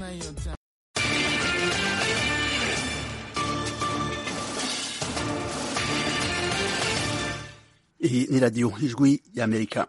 your time. Hii ni Radio Ijwi ya Amerika.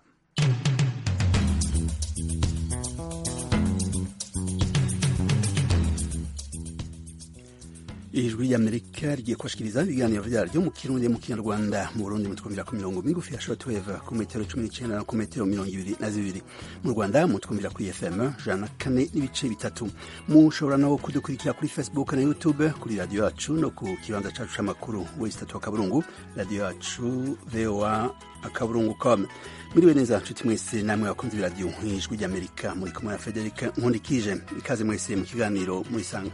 ijwi ry'amerika rigiye kubashikiriza ibiganiro vyaryo mu kirundi mu kinyarwanda mu burundi mutwumvira ku mirongo migufi ya shortwave ku metero cumi n'icenda na ku metero mirongo ibiri na zibiri mu rwanda mutwumvira kuri fm jana na kane n'ibice bitatu mushobora no kudukurikira kuri facebook na youtube kuri radiyo yacu no ku kibanza cacu c'amakuru wesitatu akaburungu radiyo yacu voa akaburungu com muriwe neza nshuti mwese namwe bakunze ibiradiyo ijwi ry'amerika muri kumwe na federika nkundikije ikaze mwese mu kiganiro murisanga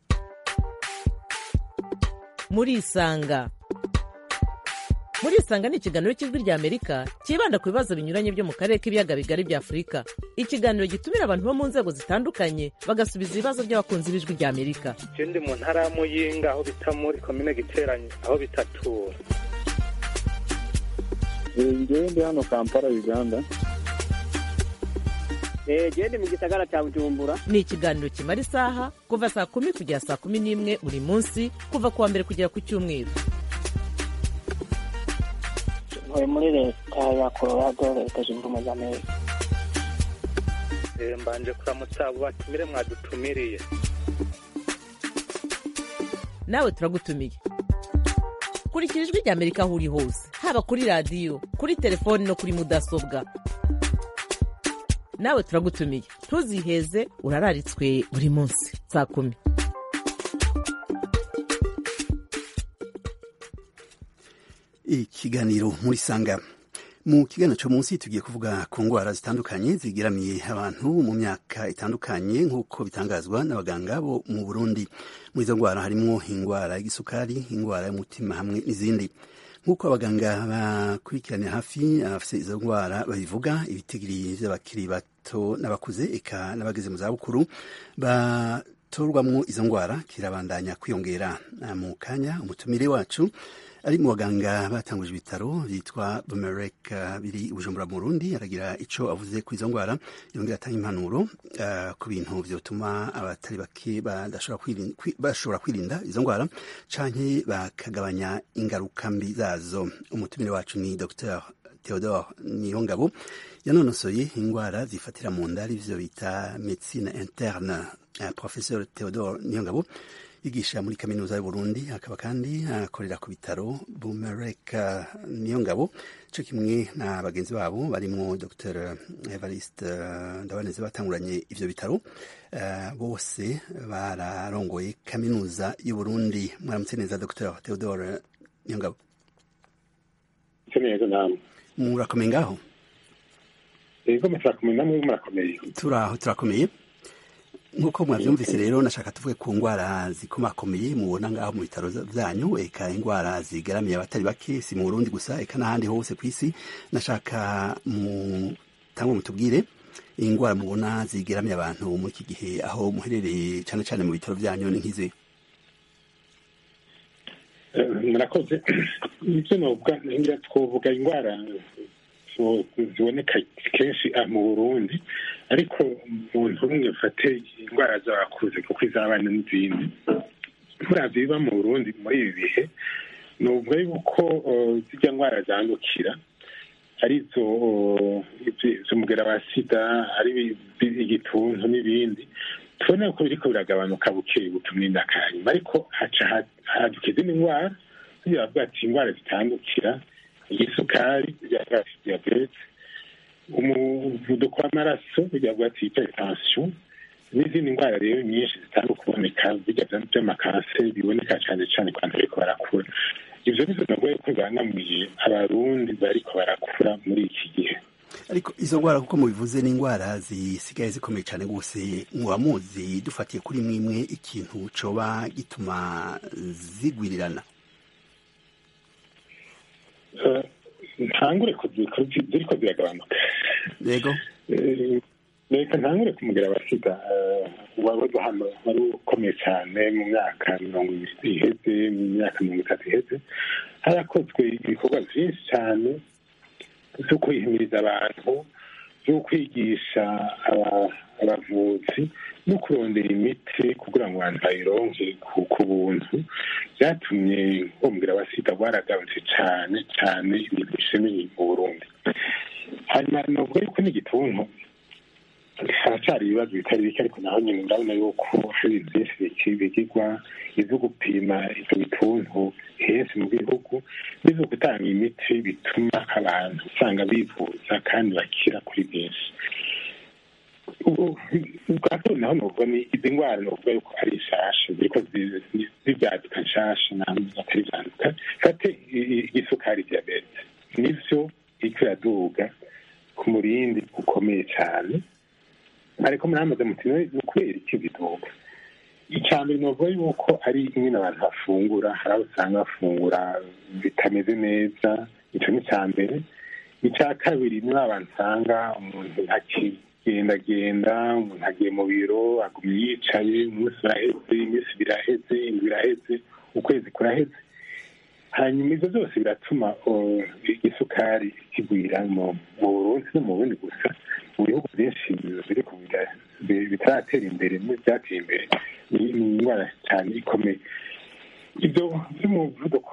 murisanga murisanga ni ikiganiro cy'ijwi rya amerika cyibanda ku bibazo binyuranye byo mu karere k'ibiyaga bigari bya afurika ikiganiro gitumira abantu bo mu nzego zitandukanye bagasubiza ibibazo by'abakunzi b'ijwi rya amerika je ndi mu ntara ya muyinga aho bita muri komine giteranye aho bitatura ngewe ndi hano kampala uganda gende mu gisagara cya bujumbura ni ikiganiro kimara isaha kuva saa kumi kugera saa kumi n'imwe buri munsi kuva ku wa mbere kugera ku cyumweru ntuye muri leta ya colorado leta zunze ubumwe za amerika Eh, mbanje kuramutsa abo batumire mwadutumiriye nawe turagutumiye kurikira ijwi rya amerika aho uri hose haba kuri radiyo kuri telefoni no kuri mudasobwa nawe turagutumiye ntuziheze urararitswe buri munsi saa kumi ikiganiro muri sanga mu kiganiro cyo munsi tugiye kuvuga ku ndwara zitandukanye zigeramiye abantu mu myaka itandukanye nk'uko bitangazwa n'abaganga bo mu burundi muri izo ndwara harimo indwara y'igisukari indwara y'umutima hamwe n'izindi nk'uko abaganga bakurikiranira hafi abafite izo ndwara babivuga ibitigiri by'abakiri bato n'abakuze eka n'abageze mu zabukuru batorwamwo izo ndwara kirabandanya kwiyongera mu kanya umutumire wacu ari mu baganga batanguje ibitaro byitwa bumerek biri i bujumbura mu burundi aragira icyo avuze ku izo ndwara yongera atanga impanuro uh, ku bintu byotuma abatari bake bashobora kwirinda izo ndwara canke bakagabanya ingaruka mbi zazo umutumire wacu ni dr theodore niyongabo yanonosoye indwara zifatira mu nda arivyo bita medicine interne uh, professeur theodore niyongabo yigisha muri kaminuza y'uburundi akaba kandi akorera ku bitaro bumerek niyo ngabo cyo kimwe na bagenzi babo barimo dr evariste ndabaneze batanguranye ivyo bitaro uh, bose bararongoye kaminuza y'uburundi mwaramutse neza dr theodore niyo ngabo neza namwe murakomeye ngaho yego murakomeye namwe murakomeye turaho turakomeye nk'uko mwabyumvise rero nashaka tuvuge ku ndwara zikomakomeye mubona ngaho mu bitaro byanyu eka indwara zigaramiye abatari bake si mu burundi gusa eka n'ahandi hose ku isi nashaka mutangwe mutubwire indwara mubona zigeramiye abantu muri iki gihe aho muherereye cyane cyane mu bitaro byanyu ni nk'izi murakoze ibyo novuga ngira twovuga indwara ziboneka kenshi mu burundi ariko umuntu umwe ufate indwara z'abakuze kuko iz'abana n'izindi muravyo biba mu burundi muri ibi bihe ni ubwo yuko zijya ndwara zandukira arizo z'umugera wa sida ari igituntu n'ibindi tubona ko biriko biragabanuka buke butumwinda kanyuma ariko haca haduka izindi ndwara tugira bavuga ati indwara zitandukira igisukari ati diyabete umuvuduko w'amaraso bigavuga ati hypertension n'izindi ndwara rero nyinshi zitanga kuboneka bijya by'amakanseri biboneka cyane cyane ku bantu bariko barakura ivyo nizo nagoye ko bibangamiye abarundi bariko barakura muri iki gihe ariko izo ndwara kuko mubivuze ni indwara zisigaye zikomeye cyane rwose muba muzi dufatiye kuri mwimwe ikintu coba gituma zigwirirana ntangure ziriko ziragabanuka yego reka ntangure kumugera wa sida wabaga hano wari ukomeye cyane mu myaka mirongo ibiri iheze mu myaka mirongo itatu iheze harakozwe ibikorwa byinshi cyane byo kwihimiriza abantu byo kwigisha abavuzi no kurondera imiti kugira ngo abantu bayironke ku buntu byatumye bumvira abasida bwaragabanutse cyane cyane ibintu bishemeye mu burundi hanyuma navuga yuko n'igituntu haracyari ibibazo bitari bike ariko naho nyine urabona yuko hari ibintu byinshi bigirwa ibyo gupima ibyo bituntu henshi mu gihugu n'ibyo gutanga imiti bituma abantu usanga bivuza kandi bakira kuri byinshi ubwato naho nuvuga ni izi ndwara nuvuga yuko ari nshasha ziriko zibyaduka nshasha namwe atari byanduka fate igisukari diyabete nivyo iriko iraduga ku murindi ukomeye cyane ariko muramaze muti ni ukubera iki biduga icya mbere novuga yuko ari nyine abantu bafungura hari aho usanga bafungura bitameze neza ico ni icya mbere icya kabiri ni abantu usanga umuntu ntaki gendagenda umuntu agiye mu biro agumye yicaye umunsi uraheze iminsi biraheze indwi iraheze ukwezi kuraheze hanyuma ibyo byose biratuma isukari kigwira mu burundi no mu bundi gusa mu bihugu byinshi biri bitaratera imbere n'ibyateye imbere ni indwara cyane ikomeye ibyo by'umuvuduko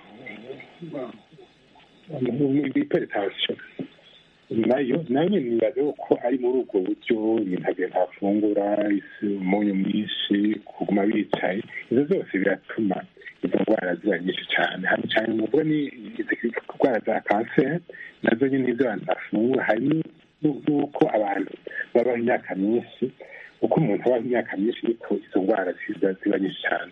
w'iperetasiyo nayo nayo nyine nibaza ko ari muri ubwo buryo ibintu agenda afungura umunyu mwinshi kuguma bicaye ibyo byose biratuma izo ndwara ziba nyinshi cyane hano cyane muvuga ni indwara za kanseri nazo nyine izo abantu bafungura hari n'uko abantu babaho imyaka myinshi uko umuntu abaho imyaka myinshi ariko izo ndwara ziba nyinshi cyane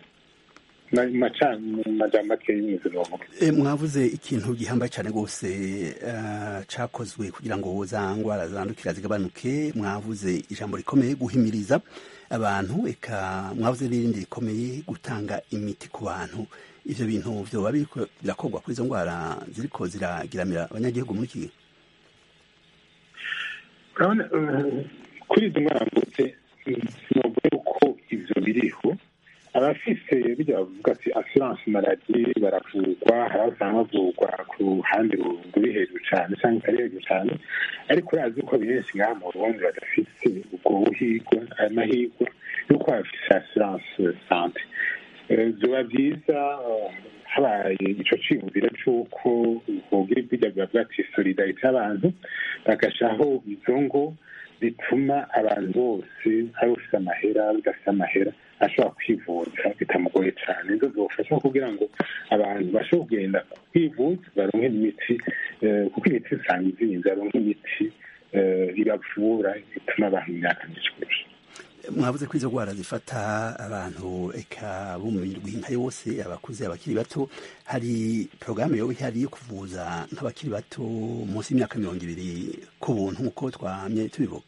mwavuze ikintu gihambaye cyane rwose cyakozwe kugira ngo za ndwara zandukira zigabanuke mwavuze ijambo rikomeye guhimiriza abantu eka mwavuze n'irindi rikomeye gutanga imiti ku bantu ibyo bintu byoba birakorwa kuri izo ndwara ziriko ziragiramira abanyagihugu muri iki gihe urabona kuri izo ndwara mvutse sinavuga yuko ibyo biriho abafise bijya bavuga ati assurance maladi baravurwa hari aho usanga bavurwa ku ruhande ruri hejuru cyane cyangwa itari hejuru cyane ariko urazi ko benshi ngaha mu burundi badafise ubwo buhigwa amahigwa yuko bafise assurance sante biba byiza habaye ico ciyumviro c'uko bogira bijya bibavuga ati solidarite y'abantu bagashaho izo ngo bituma abantu bose ari ufite amahera udafite amahera ashobora kwivuza bitamugoye cyane ibyo byofasha kugira ngo abantu bashobore kugenda kwivuza baronke imiti kuko imiti usanga izinze baronke imiti ibavura bituma abantu imyaka myinshi kurusha mwavuze ko izo ndwara zifata abantu eka bo mu mirwi nka yose abakuze abakiri bato hari porogaramu yoba ihari yo kuvuza nk'abakiri bato munsi y'imyaka mirongo ibiri ku buntu nk'uko twamye tubivuga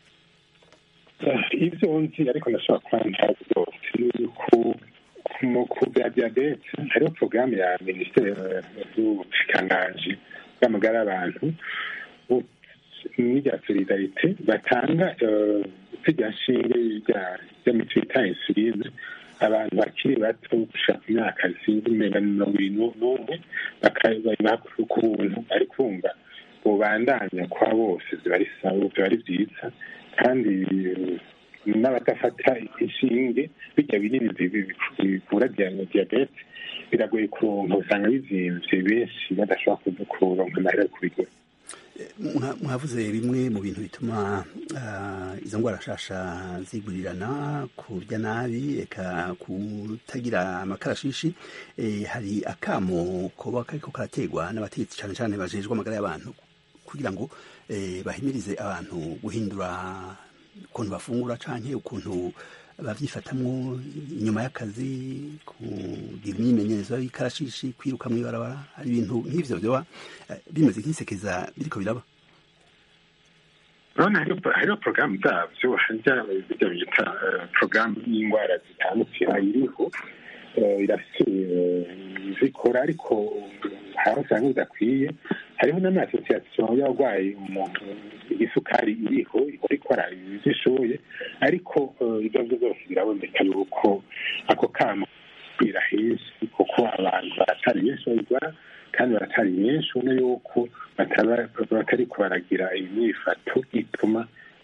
ibyo nzi ariko ndashobora kuba ntazi byose ku bya diyabete hariho porogaramu ya minisiteri y'ubushikiranganji bw'amagara y'abantu n'irya solidarite batanga irya nshinge ry'imiti bita insuline abantu bakiri bato gushaka imyaka zindi umenga mirongo irindwi n'umwe bakayibaha ku buntu ariko wumva bubandanya kwa bose ziba ari sawa biba ari byiza kandi n'abadafata inshinge bijya binini bivura diyabete biragoye kuronka usanga bizimvye benshi badashobora kuronka amahera yo kubigura mwavuze bimwe mu bintu bituma izo ndwara nshasha zigurirana kurya nabi eka kutagira amakarashishi hari akamo kuba kariko karategwa n'abategetsi cyane cyane bajejwe amagara y'abantu kugira ngo bahimirize abantu guhindura ukuntu bafungura canke ukuntu bavyifatamwo inyuma y'akazi kugira imyimenyerezo y'ikarashishi kwiruka mw'ibarabara hari ibintu nk'ivyo vyoba bimeze nk'isekeza biriko biraba urabona hariho porogaramu zabyo bijya bita porogaramu y'indwara zitandukira iriho irafite zikora ariko hari usanga bidakwiye hariho n'amasosiyasiyo y'abarwayi umuntu isukari iriho ikora ikora ibyo ishoboye ariko ibyo byo byose biraboneka yuko ako kamo kwira henshi kuko abantu baratari benshi babigwara kandi baratari benshi ubona yuko batari baragira imyifato ituma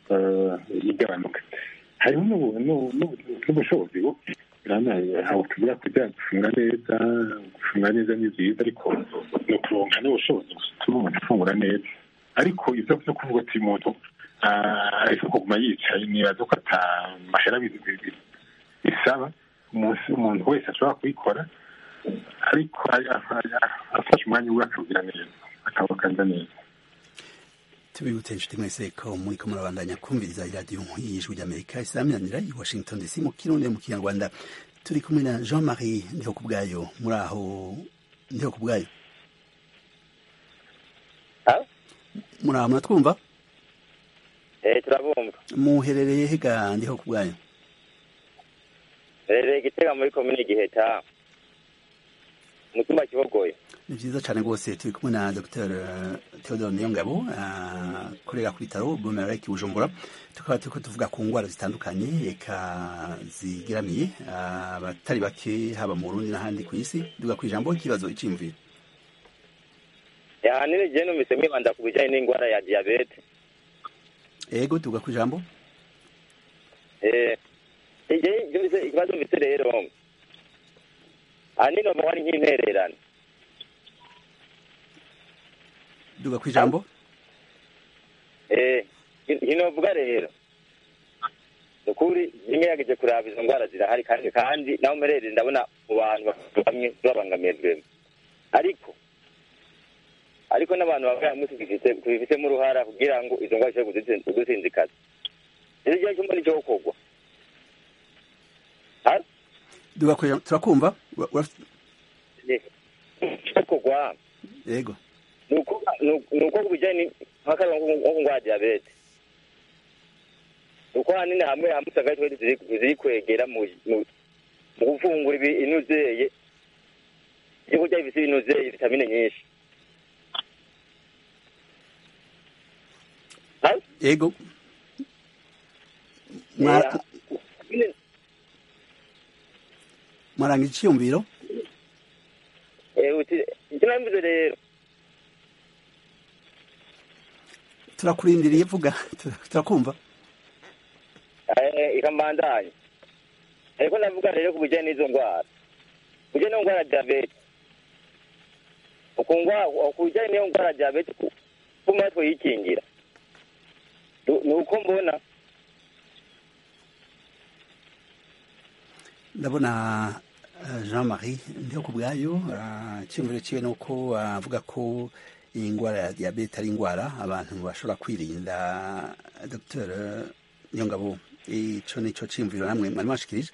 igabanuka hariho n'ubushobozi buke ntabwo tuvuga kujya gufunga neza gufunga neza ni byiza ariko ni ukuronka n'ubushobozi butuma umuntu afungura neza ariko ibyo byo kuvuga ati umuntu ariko kuguma yicaye nibaza ko atamahera bisaba umuntu wese ashobora kubikora ariko afashe umwanya we akawugira neza akawukanza neza tubibutse inshuti mwese ko muri ko murabandanya kumviriza iradiyo y'ijwi ry'amerika isaminanira i washington dc mu kirundi mu kinyarwanda turi kumwe na jean marie ndiho ku bwayo muri aho ndiho ku bwayo muri aho muratwumva eh turabumva muherereye hega ndiho ku bwayo herereye igitega muri komine giheta mu cyumba kibogoye ni byiza cyane rwose turi kumwe na dr theodore niyongabo akorera ku bitaro bumereke bujumbura tukaba turiko tuvuga ku ndwara zitandukanye eka zigeramiye abatari bake haba mu burundi n'ahandi ku isi duga ku ijambo ikibazo iciyumviro ahanini jewe numvise mwibanda ku bijanye n'indwara ya diyabete ego duga ku ijambo ikibazo mfise rero ahanini novuga ari nk'intererano duga ku ijambo ntinovuga rero ukuri ngerageje kuraba izo ndwara zirahari kandi kandi naho mperereye ndabona mu bantu bamwe babangamiye ariko ariko n'abantu bamwe hamwe tubifitemo uruhara kugira ngo izo ndwara zishobore kudusinzikaza rero igihe cyumva nicyo gukorwa duga ku ijambo turakumva gukorwa yego ni uko ku bijyanye nk'akarwa nko ku ndwara ya diyabete uko hanini hamwe hamwe usanga twe ziri kwegera mu gufungura inuzeye ibyo kurya bifite inuzeye vitamine nyinshi yego mwaranga icyiyumviro icyo nambize rero turakurindiriye vuga turakumva ikamandanye ariko ndavuga rero ku bijyanye n'izo ndwara ku bijyanye n'iyo ndwara ya diyabete ku bijyanye n'iyo ndwara ya diyabete kuma twayikingira ni uko mbona ndabona jean marie ndiho ku bwayo icyumviro cyiwe ni uko avuga ko iyi ndwara ya diyabete ari indwara abantu bashobora kwirinda dr niyongabo icyo ni cyo cyiyumviro namwe mwari mwashikirije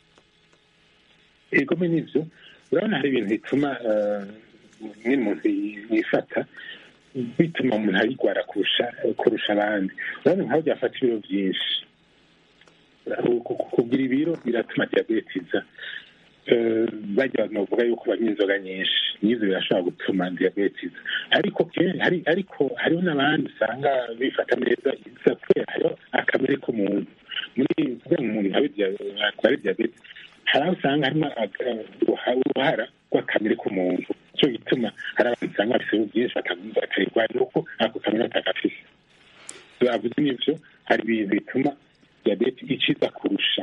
yego me nibyo urabona hari ibintu bituma n'umuntu yifata bituma umuntu ayirwara kurusha kurusha abandi urabona nk'aho byafata ibiro byinshi kugira ibiro biratuma diyabete iza bajya bavuga yuko banywa inzoga nyinshi n'ibyo birashobora gutuma diyabete iza ariko ariko hariho n'abandi usanga bifata neza iza kubera hariho akamere k'umuntu muri kugira ngo umuntu arware diyabete hari aho usanga harimo uruhara rw'akamere k'umuntu nicyo gituma hari abantu usanga bafite ibiro byinshi bakayirwara nuko ako kamere batagafise bavuze n'ibyo hari ibintu bituma diyabete iciza kurusha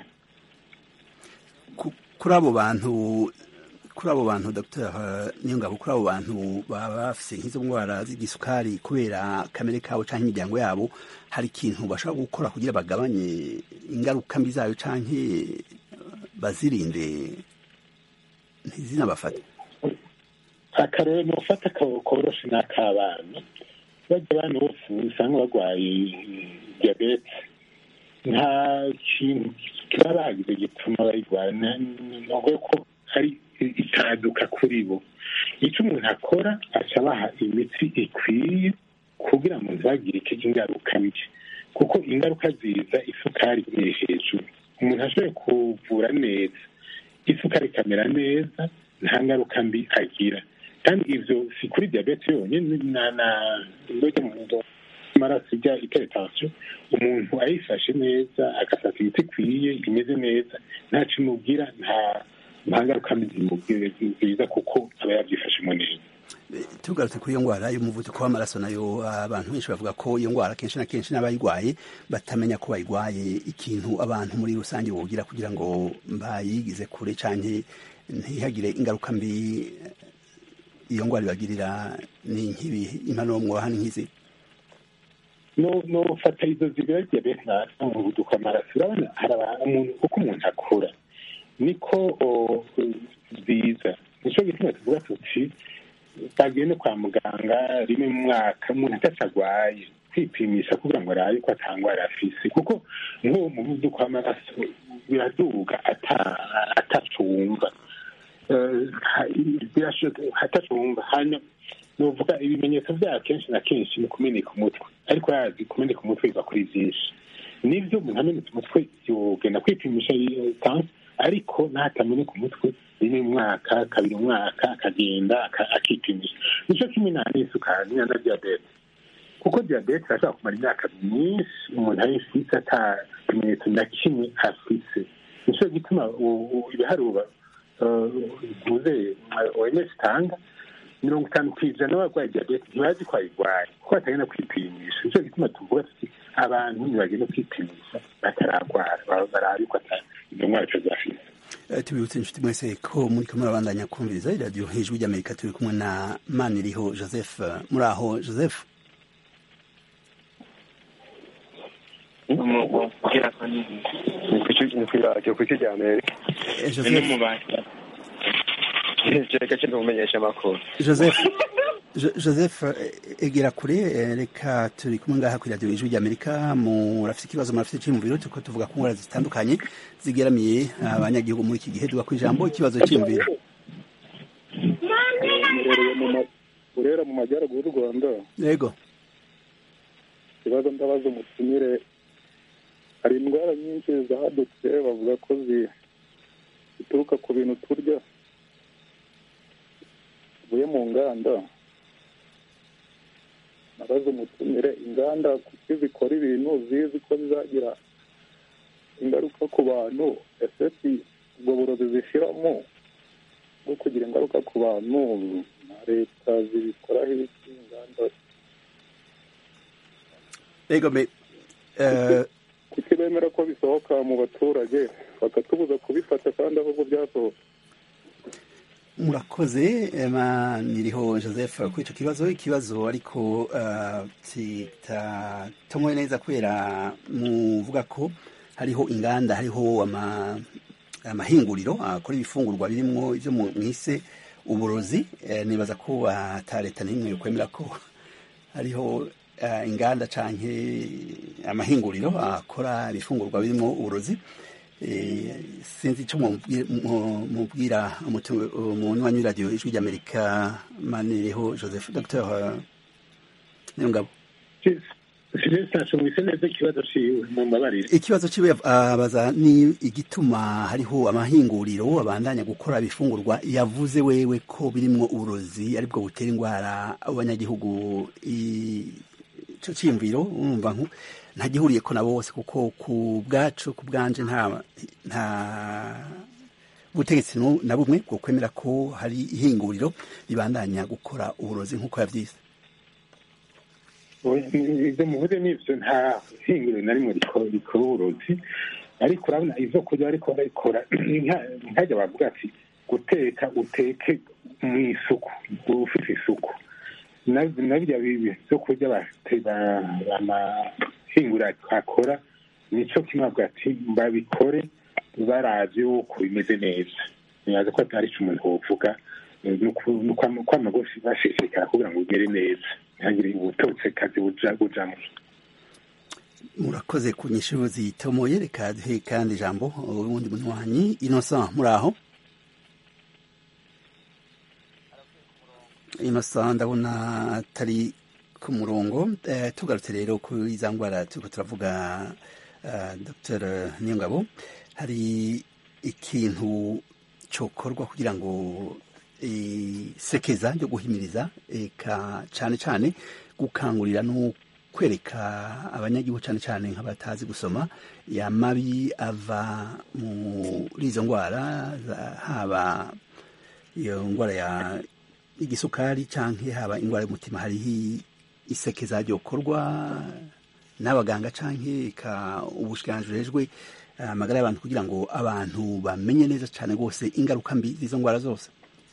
kuri abo bantu kuri abo bantu dr niyongabo kuri abo bantu baba bafise nk'izo ndwara z'igisukari kubera kamere kabo cyangwa imiryango yabo hari ikintu bashobora gukora kugira bagabanye ingaruka mbi zayo cyangwa bazirinde ntizinabafate akarere ni ufata koroshe ni ak'abana bajya abana bose usanga barwaye diyabete nta kintu kiba bagize gituma bayirwara ni ko hari itaduka kuri bo icyo umuntu akora aca abaha imiti ikwiye kugira ngo ntibagire ingaruka mbi kuko ingaruka ziza isukari iri hejuru umuntu ashoboye kuvura neza isukari ikamera neza nta ngaruka mbi agira kandi ibyo si kuri diyabete yonyine na indyo mu amaraso ijya iteretansiyo umuntu ayifashe neza agafata imiti ikwiye imeze neza ntacyo imubwira nta nta ngaruka mbi zimubwira nziza kuko aba yabyifashemo neza tugarutse kuri iyo ndwara y'umuvuduko w'amaraso nayo abantu benshi bavuga ko iyo ndwara kenshi na kenshi n'abayirwaye batamenya ko bayirwaye ikintu abantu muri rusange bogira kugira ngo bayigize kure cyane ntihagire ingaruka mbi iyo ndwara ibagirira ni nk'ibi impanuro mwoha ni nk'izi no no fata izo zibira diyabete na umuvuduko w'amaraso urabona hari umuntu uko umuntu akura niko ziza nicyo gituma tuvuga tuti bagiye no kwa muganga rimwe mu mwaka umuntu atatu arwaye kwipimisha kugira ngo arabe ko atangwara afise kuko nk'uwo muvuduko w'amaraso biraduga atacu wumva atacu wumva hanyuma nuvuga ibimenyetso byayo kenshi na kenshi ni kumeneka umutwe ariko yazi kumeneka umutwe biva kuri byinshi nibyo umuntu amenetse umutwe yogenda kwipimisha tansi ariko natameneka umutwe rimwe mu mwaka kabiri umwaka akagenda akipimisha nicyo kimwe na n'isukari na diyabete kuko diyabete irashobora kumara imyaka myinshi umuntu ayifise ata kimenyetso na kimwe afise nicyo gituma ibiharuro bivuze oms itanga mirongo itanu ku ijana n'abarwaye diyabete ntibazi ko ayirwaye kuko batagenda kwipimisha nicyo gituma tuvuga tuti abantu ntibagenda kwipimisha batararwara barabe ko izo ndwara ico zafise tubibutse inshuti mwese ko muri kamwe babandanya kumviriza iradiyo hejuru ry'amerika turi kumwe na maniriho joseph muri aho joseph ni kw'iradiyo ku rya amerika ni mu bantu reka kumenyesha amakuru joseph joseph egera kure reka turi kumwe ngaha ku iradiyo ijwi ry'amerika murafite ikibazo murafite icyiyumviro turiko tuvuga ku ndwara zitandukanye zigeramiye abanyagihugu muri iki gihe duga ku ijambo ikibazo cyiyumviro urera mu majyaruguru y'u rwanda yego ikibazo ndabaza umutumire hari indwara nyinshi zadutse bavuga ko zituruka ku bintu turya zivuye mu nganda nabaze umutumire inganda kuki zikora ibintu zizi ko zizagira ingaruka ku bantu ese ubwo burozi zishyiramo bwo kugira ingaruka ku bantu na leta zibikoraho ibiki inganda yego me kuki bemera ko bisohoka mu baturage bakatubuza kubifata kandi ahubwo byasohoka murakoze niriho joseph kuri icyo kibazo ikibazo ariko kitatomoye neza kubera muvuga ko hariho inganda hariho amahinguriro akora ibifungurwa birimo ibyo mwise uburozi nibaza ko ata leta n'imwe kwemera ko hariho inganda cyangwa amahinguriro akora ibifungurwa birimo uburozi sinzi icyo mubwira umunywanyi w'iradiyo ijwi ry'amerika manireho joseph dr niyongabo ikibazo ciwe abaza ni igituma hariho amahinguriro abandanya gukora ibifungurwa yavuze wewe ko birimwo uburozi aribwo butera indwara abanyagihugu ico ciyumviro urumva ntagihuriye ko na bose kuko ku bwacu ku bwanje nta nta butegetsi na bumwe bwo kwemera ko hari ihinguriro ribandanya gukora uburozi nk'uko yavyise ibyo muvuze n'ibyo nta hinguriro na rimwe rikora uburozi ariko urabona izo kurya ariko barabikora nkajya bavuga ati guteka uteke mu isuku ufite isuku na birya byo kurya amahinguriro akora nicyo kimwe avuga ati babikore baravye yuko bimeze neza nibaza ko atari ico umuntu wovuga kwamagosi bashishikara kugira ngo ugere neza ntihagire ubutotse kazi bujamwo murakoze ku nyishu zitomoye reka duhe kandi ijambo uwundi munywanyi innocent muri aho innocent ndabona atari ku murongo tugarutse rero kuri za ndwara turiko turavuga dr niyongabo hari ikintu cokorwa kugira ngo isekeza ryo guhimiriza eka cyane cyane gukangurira no kwereka abanyagihugu cyane cyane nk'abatazi gusoma ya mabi ava muri izo ndwara haba iyo ndwara ya igisukari canke haba indwara y'umutima hariho isekeza ryokorwa n'abaganga canke ka ubushikiranganji bujejwe amagara y'abantu kugira ngo abantu bamenye neza cane rwose ingaruka mbi z'izo ndwara zose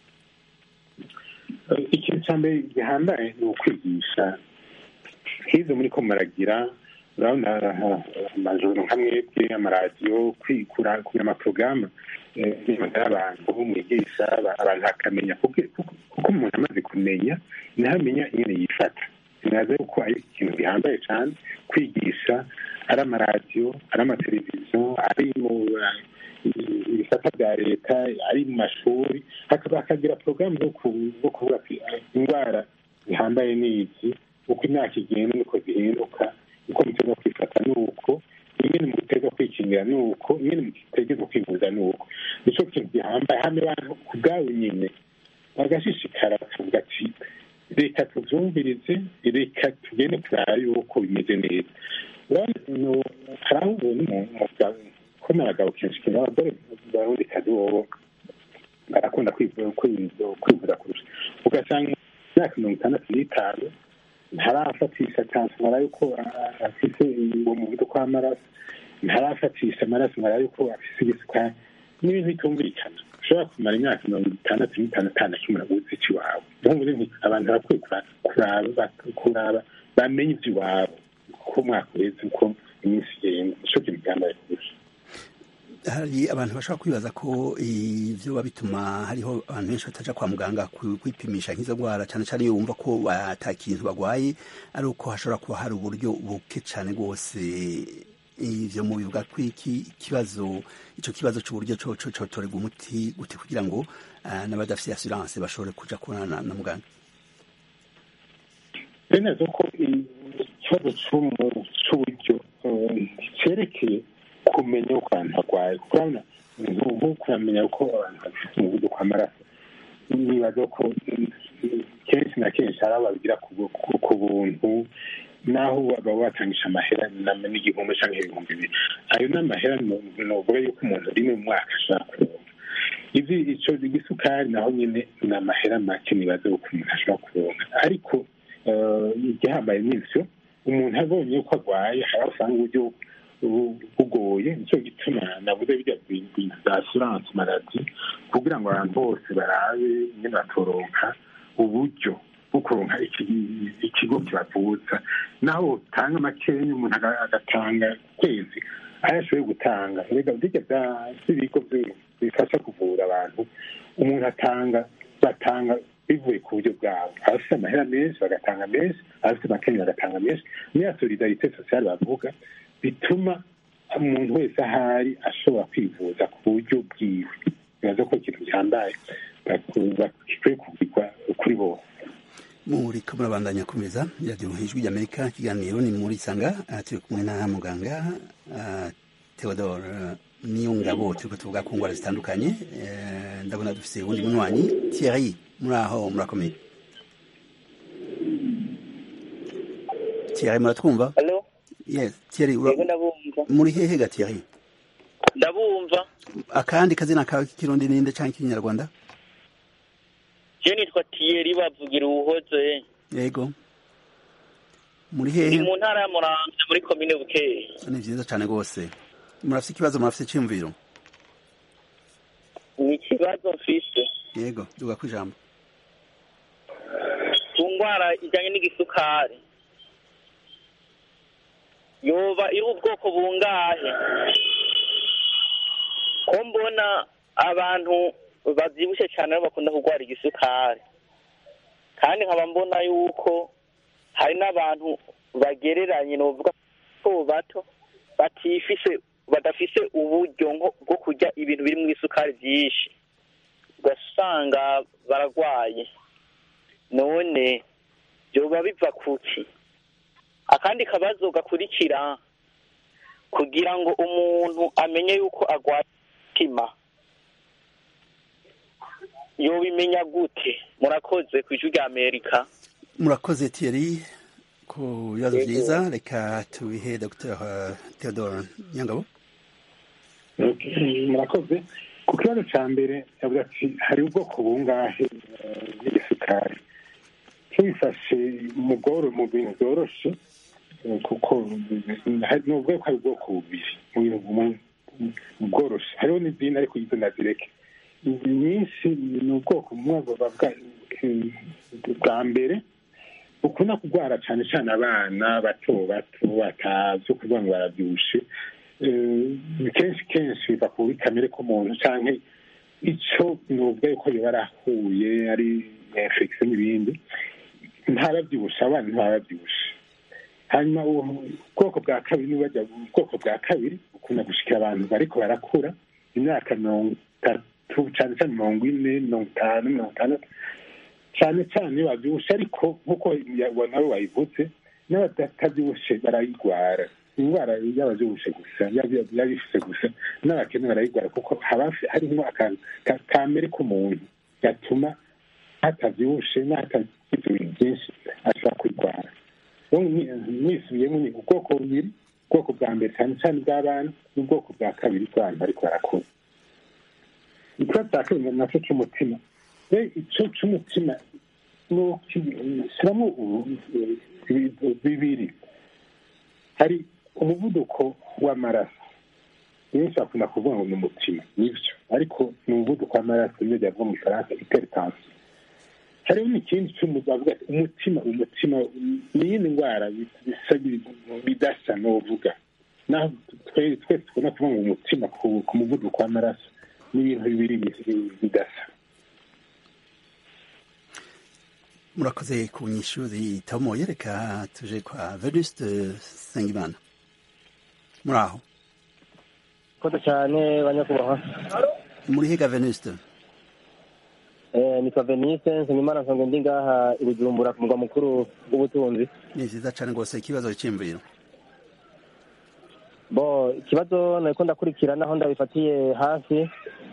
ikintu cya mbere gihambaye ni ukwigisha nk'izo muri ko muragira urabona amajoro nka mwebwe amaradiyo kugira amaporogaramu y'abantu mwigisha abantu bakamenya kuko umuntu amaze kumenya niho amenya nyine yifata sinaze ko ari ikintu gihambaye cyane kwigisha ari amaradiyo ari amateleviziyo ari mu ibisata bya leta ari mu mashuri hakagira porogaramu zo kuvuga indwara zihambaye n'izi uko imyaka igenda niko zihinduka uko muteza kwifata ni uko ingene muteza kwikingira ni uko ingene mutegeza kwivuza ni uko nicyo kintu gihambaye hano abantu ku bwabo nyine bagashishikara bakavuga ati reka tuvyumvirize reka tugende turaba yuko bimeze neza hari aho ubona ko n'abagabo kenshi kenshi abagore barundi kazi bobo barakunda kwivuza kurusha ugasanga imyaka mirongo itandatu n'itanu ntarafatisha tansifera yuko afise uwo muvuduko w'amaraso ntarafatisha amaraso ngo yuko afise igisukari n'ibintu bitumvikana ushobora kumara imyaka mirongo itandatu n'itanu atanu kimwe uzi iki iwawe niyo nti abantu barakwiye kuraba kuraba bamenye iby'iwabo uko umwaka uheze uko iminsi igenda nico kintu cyambaye kurusha hari abantu bashobora kwibaza ko ivyo bituma hariho abantu benshi bataja kwa muganga kwipimisha nk'izo ndwara cyane cyane iyo wumva ko ata kintu bagwaye ari uko hashobora kuba hari uburyo buke cyane rwose ivyo mu bivuga ko iki kibazo ico kibazo c'uburyo coco cotorerwa umuti gute kugira ngo n'abadafite assurance bashobore kuja kubonana na muganga neza ko ikibazo c'uburyo cerekeye kumenya uko abantu barwaye kuko urabona nk'ubu kuramenya uko abantu bafite umuvuduko w'amaraso nibaza ko kenshi na kenshi hari abo babigira ku buntu naho baba batangisha amahera n'igihumbi cyangwa ibihumbi bibiri ayo ni amahera novuga yuko umuntu rimwe mu mwaka ashobora kuronka izi ico igisukari naho nyine ni amahera make nibaza yuko umuntu ashobora kuronka ariko igihambaye n'ivyo umuntu abonye uko arwaye hari aho usanga uburyo bugoye nicyo gituma navuze bijya bintu bya assurance maladi kugira ngo abantu bose barabe nyine batoronka uburyo bwo kuronka ikigo kibavuza naho utanga makeya umuntu agatanga kwezi ayo ashoboye gutanga rega bijya by'ibigo bifasha kuvura abantu umuntu atanga batanga bivuye ku buryo bwabo abafite amahera menshi bagatanga menshi abafite makeya bagatanga menshi niya solidarite sociale bavuga bituma umuntu wese ahari ashobora kwivuza ku buryo bwiwe bibaza ko ikintu gihambaye gikwiye kugirwa kuri bose muriko murabandanya kumeza radiyo ijwi ry'amerika ikiganiro ni muri isanga turi kumwe na muganga theodore niyo ngabo turiko tuvuga ku ngwara zitandukanye ndabona dufise uwundi munywanyi thierry muri aho murakomeye thierry muratwumva yes thierry muri hehe ga thierry ndabumva akandi kazina kawe k'ikirundi ninde canke k'ikinyarwanda je nitwa Thierry bavugira ubuhoze yego muri ni hehe mu ntara ya Muramvya muri komine Bukeye ni vyiza cane rwose murafise ikibazo murafise iciyumviro ni ikibazo mfise yego duga ku ijambo ku ndwara ijanye n'igisukari yoba iri ubwoko bungahe ko mbona abantu bavyibushe cane aribo bakunda kurwara igisukari kandi nkaba mbona yuko hari n'abantu bagereranye novuga ko bato batifise badafise uburyo nko bwo kurya ibintu biri mu isukari vyinshi ugasanga baragwaye none vyoba biva kuki akandi kabazo gakurikira kugira ngo umuntu amenye yuko agwaye umutima yobimenya gute murakoze ku ijwi rya amerika murakoze thierry ku bibazo vyiza reka tubihe dr theodore nyangabo murakoze ku kibazo cya mbere yavuze ati hari ubwoko bungahe bw'igisuka isukari tubifashe mu bworo mu bintu byoroshe kuko ni ubwoko ko ari ubwoko bubiri mu bintu mu bworoshe hariho n'izindi ariko izo nazireke izi nyinshi ni ubwoko bumwe bwa mbere ukunda kurwara cyane cyane abana bato bato batazi ukuvuga ngo barabyushe kenshi kenshi biva kuri kamere k'umuntu cyangwa icyo ni ubwoko biba yarahuye ari infection n'ibindi ntababyibushe abana ntababyibushe hanyuma ubwoko bwa kabiri nibajya ubwoko bwa kabiri ukunda gushikira abantu bariko barakura imyaka mirongo itatu cyane cyane mirongo ine mirongo itanu mirongo itandatu cyane cyane babyibushe ariko nk'uko nawe wayivuze n'abatabyibushe barayirwara indwara y'ababyibushe gusa y'abifise gusa n'abakene barayirwara kuko haba harimo akantu kamere k'umuntu gatuma hatabyibushe n'ahatagize ibintu byinshi ashobora kurwara mwisubiyemo ni ubwoko bubiri ubwoko bwa mbere cyane cyane bw'abana n'ubwoko bwa kabiri bw'abantu bariko barakura ikibazo cya kabiri nacyo cy'umutima icyo cy'umutima shyiramo bibiri hari umuvuduko w'amaraso benshi bakunda kuvuga ngo ni umutima nibyo ariko ni umuvuduko w'amaraso niyo byavuga mu ifaransa iperitansi hariho n'ikindi bavuga ati umutima umutima ni iyindi ndwara bidasa n'uvuga naho twese tubona kuvuga ngo umutima ku muvuduko w'amaraso ni ibintu bibiri bidasa murakoze ku nyishuri tomoye reka tuje kwa venuste sengimana muri aho koze cyane banyakubahwa muri higa venuste nitwa venise nsengimana nsonga ndi ngaha i bujumbura ku murwa mukuru w'ubutunzi ni vyiza cane rwose ikibazo c'imviro bo ikibazo nariko ndakurikira naho ndabifatiye hafi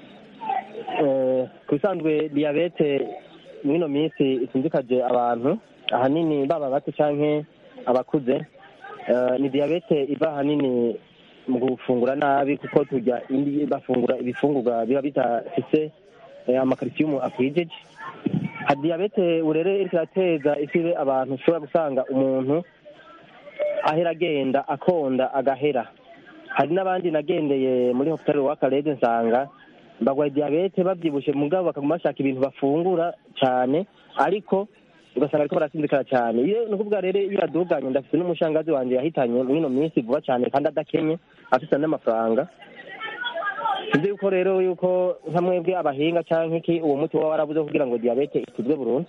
ku bisanzwe diyabete mwino minsi isinzikaje abantu ahanini baba bato canke abakuze ni diyabete iva ahanini mu gufungura nabi kuko turya bafungura ibifungurwa biba bidafise amakarisiyumu akwijeje ha diyabete urere iriko irateza isibe abantu ushobora gusanga umuntu ahera agenda akonda agahera hari n'abandi nagendeye muri hopitali w'akarede nsanga bagwaye diyabete babyibushe mugabo bakaguma bashaka ibintu bafungura cyane ariko ugasanga ariko barasinzikara cyane iyo ni ukuvuga rero iyo yaduganye ndafite n'umushangazi wanjye yahitanye mwino minsi vuba cyane kandi adakenye afite n'amafaranga sinzi yuko rero yuko nka mwebwe abahinga cyangwa iki uwo muti waba warabuze kugira ngo diyabete ikizwe burundu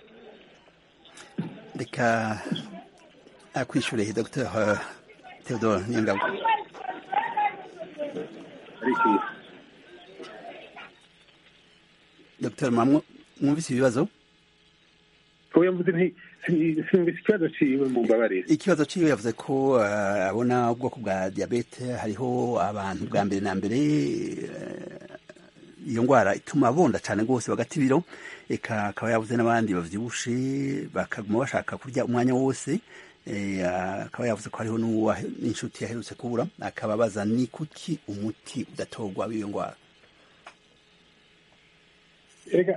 reka akwishyure dr theodore niyongabo dr mwumvise ibibazo oya mvuze nti sinumvise ikibazo ciwe mu mbabarire ikibazo ciwe yavuze ko uh, abona ubwoko bwa diabete hariho abantu bwa mbere na mbere iyo uh, ndwara ituma bonda cyane rwose bagata ibiro eka akaba yavuze n'abandi bavyibushe bakaguma bashaka kurya umwanya wose akaba yavuze ko hariho n'inshuti yaherutse kubura akaba abaza ni kuki umuti udatorwa w'iyo ndwara ega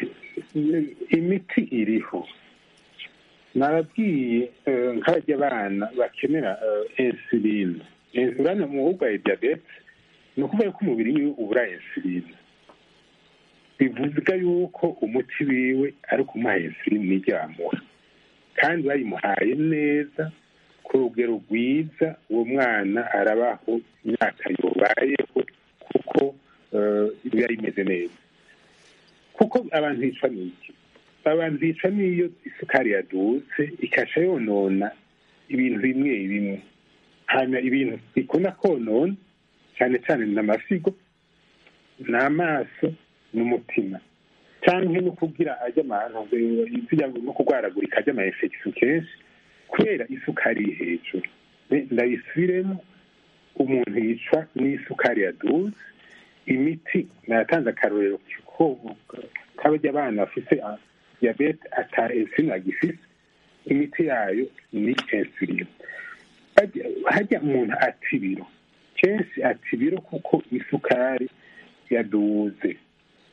imiti iriho nababwiye nk'abajya abana bakenera insuline insuline mu burwayi diyabete ni ukuvuga ko umubiri wiwe ubura insuline bivuga yuko umuti wiwe ari ukumuha insuline n'iryamura kandi bayimuhaye neza ku rugero rwiza uwo mwana arabaho imyaka yubayeho kuko biba bimeze neza kuko abantu bicwa n'iki abantu bicwa n'iyo isukari yadutse ikasha yonona ibintu bimwe bimwe hanyuma ibintu bikunda konona cyane cyane ni amasigo ni amaso n'umutima cyangwa no kugira ajya ahantu no kurwaragurika ajya ama infection kenshi kubera isukari iri hejuru ndayisubiremo umuntu yicwa n'isukari yaduze imiti nayatanze akarorero ko kabajya abana bafite diyabete ata insulin agifise imiti yayo ni insulin hajya umuntu ata ibiro kenshi ata ibiro kuko isukari yaduze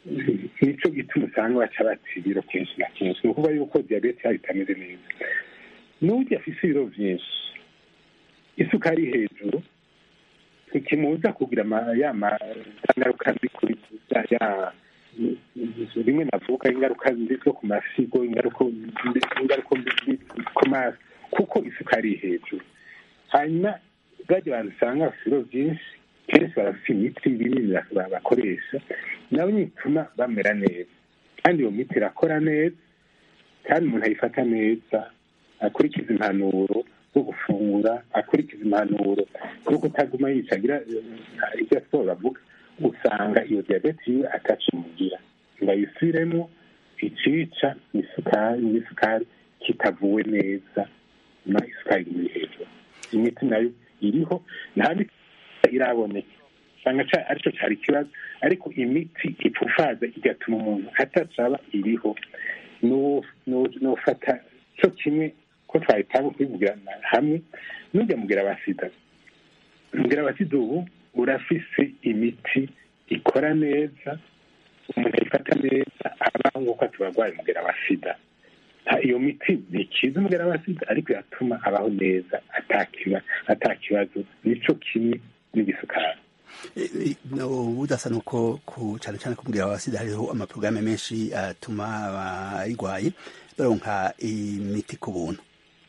nicyo gituma usanga baca bata ibiro kenshi na kenshi ni ukuvuga yuko diyabete yabo itameze neza n'ujya afise ibiro byinshi isukari hejuru ntikimuza kugira ya ngaruka mbi kuri ya rimwe navuga ingaruka mbi zo ku masigo ingaruka mbi ku maso kuko isukari hejuru hanyuma bajya abantu usanga bafite ibiro byinshi kenshi barafite imiti binini bakoresha nabo ituma bamera neza kandi iyo miti irakora neza kandi umuntu ayifata neza akurikiza impanuro zo gufungura akurikiza impanuro zo kutaguma yicagira ibyo siporo bavuga usanga iyo diyabete yiwe atacimugira ngo ayisubiremo icica isukari n'isukari kitavuwe neza na isukari iri hejuru imiti nayo iriho nta miti iraboneka usanga aricyo cyari ikibazo ariko imiti ipfufaza igatuma umuntu atacaba iriho n'ufata cyo kimwe ko twahitamo kubivugira hamwe nujya mubwira abasida mubwira abasida ubu urafise imiti ikora neza umuntu ayifata neza abaho nk'uko tubarwaye mubwira abasida iyo miti ntikiza umubwira abasida ariko iratuma abaho neza atakibazo nicyo kimwe n'igisukari budasa nuko cyane cyane kubwira abasida hariho amaporogaramu menshi atuma abayirwaye baronka imiti ku buntu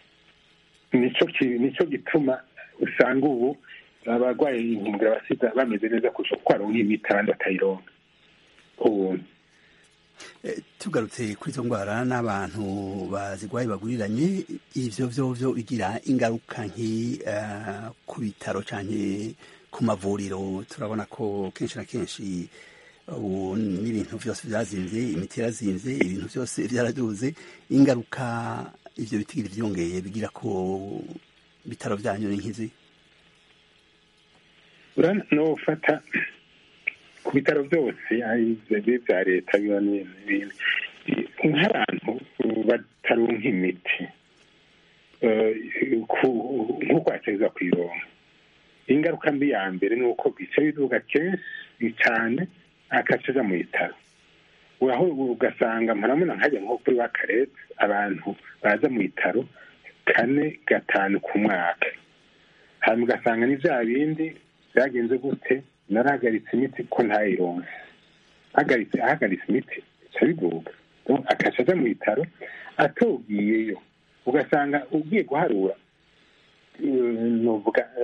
nicyo gituma usanga ubu abarwaye inkingira abasida bameze neza kurusha kuko baronka imiti abandi batayironka ku buntu tugarutse kuri izo ndwara n'abantu bazirwaye baguriranye ibyo byo byo bigira ingaruka nki ku bitaro cyane ku mavuriro turabona ko kenshi na kenshi ubu n'ibintu byose byazinze imiti yarazinze ibintu byose byaraduze ingaruka ibyo bitigiri byongeye bigira ku bitaro byanyu ni nk'izi ufata ku bitaro byose bya leta biba n'ibindi nk'abantu bataronka imiti nk'uko yategeza kuyironka ingaruka mbi ya mbere ni uko bica biduga kenshi cyane akacaja mu bitaro aho ugasanga murabona nkajya nko kuri wa karete abantu baza mu bitaro kane gatanu ku mwaka hanyuma ugasanga ni bya bindi byagenze gute narahagaritse imiti ko ntayironse ahagaritse ahagaritse imiti bica biguga akaca aja mu bitaro atubwiyeyo ugasanga ugiye guharura nuvuga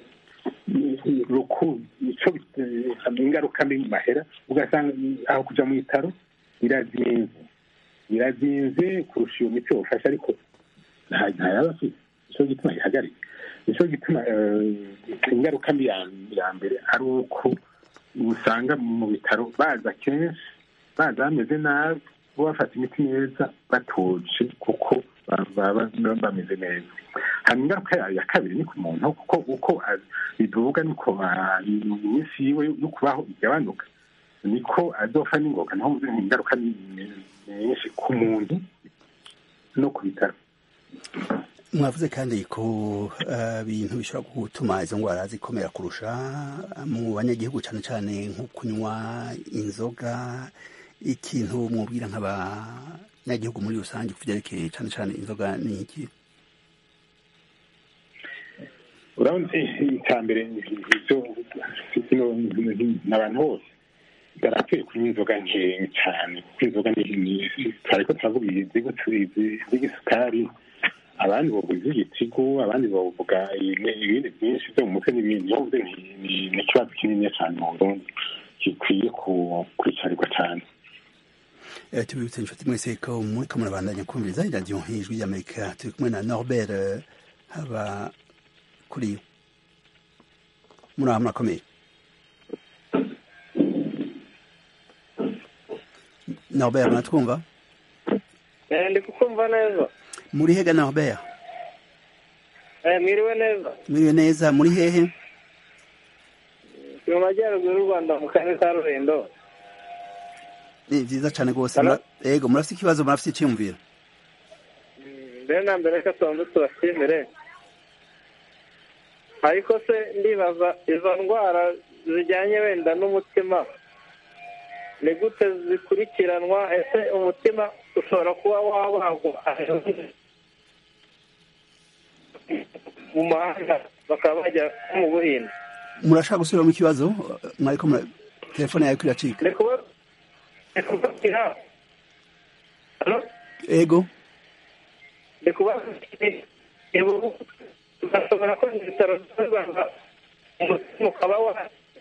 ingaruka mbi mu mahera ugasanga aho kuja mu bitaro birazinze birazinze kurusha iyo miti wofasha ariko ntayaba afite nico gituma ihagarika nico gituma ingaruka mbi ya mbere ari uko usanga mu bitaro baza kenshi baza bameze nabi bo bafata imiti neza batuje kuko baba bameze neza hanyuma ingaruka ya kabiri ni ku muntu kuko uko bivuga niko iminsi yiwe yo kubaho igabanuka niko azofa n'ingoga naho muzi ingaruka nyinshi ku muntu no ku bitaro mwavuze kandi ko ibintu bishobora gutuma izo ndwara zikomera kurusha mu banyagihugu cyane cyane nko kunywa inzoga ikintu mwubwira nk'abanyagihugu muri rusange ku byerekeye cyane cyane inzoga ni iki urabona icya mbere ni abantu bose barakwiye kunywa inzoga nkeya cyane kuko inzoga twari ko turavuga iz'isukari abandi bavuga iz'igitigu abandi bavuga ibindi byinshi byo mu mutwe n'ibindi yavuze ni ikibazo kinini cyane mu burundi gikwiye kwicarirwa cyane tubibutse inshuti mwese ko muri ko murabandanya kumviriza iradiyo nk'ijwi ry'amerika turi kumwe na norbert haba kuri muri aha murakomeye norbert muratwumva ndi kukumva neza muri hega norbert mwiriwe neza mwiriwe neza muri hehe mu majyaruguru y'u rwanda mu karere ka rurendo ni byiza cyane rwose yego murafite ikibazo murafite icyiyumviro mbere na mbere reka tubanze tubashimire ariko se ndibaza izo ndwara zijyanye wenda n'umutima ni gute zikurikiranwa ese umutima ushobora kuba wabagwa mu mahanga bakaba bajya mu buhinde murashaka gusubiramo ikibazo mwariko mura- telefone yawe iracika ni kuba ni kubabwira Halo? ego ni kuba ugashobora ko ibitaro by'abaganga umutima ukaba wa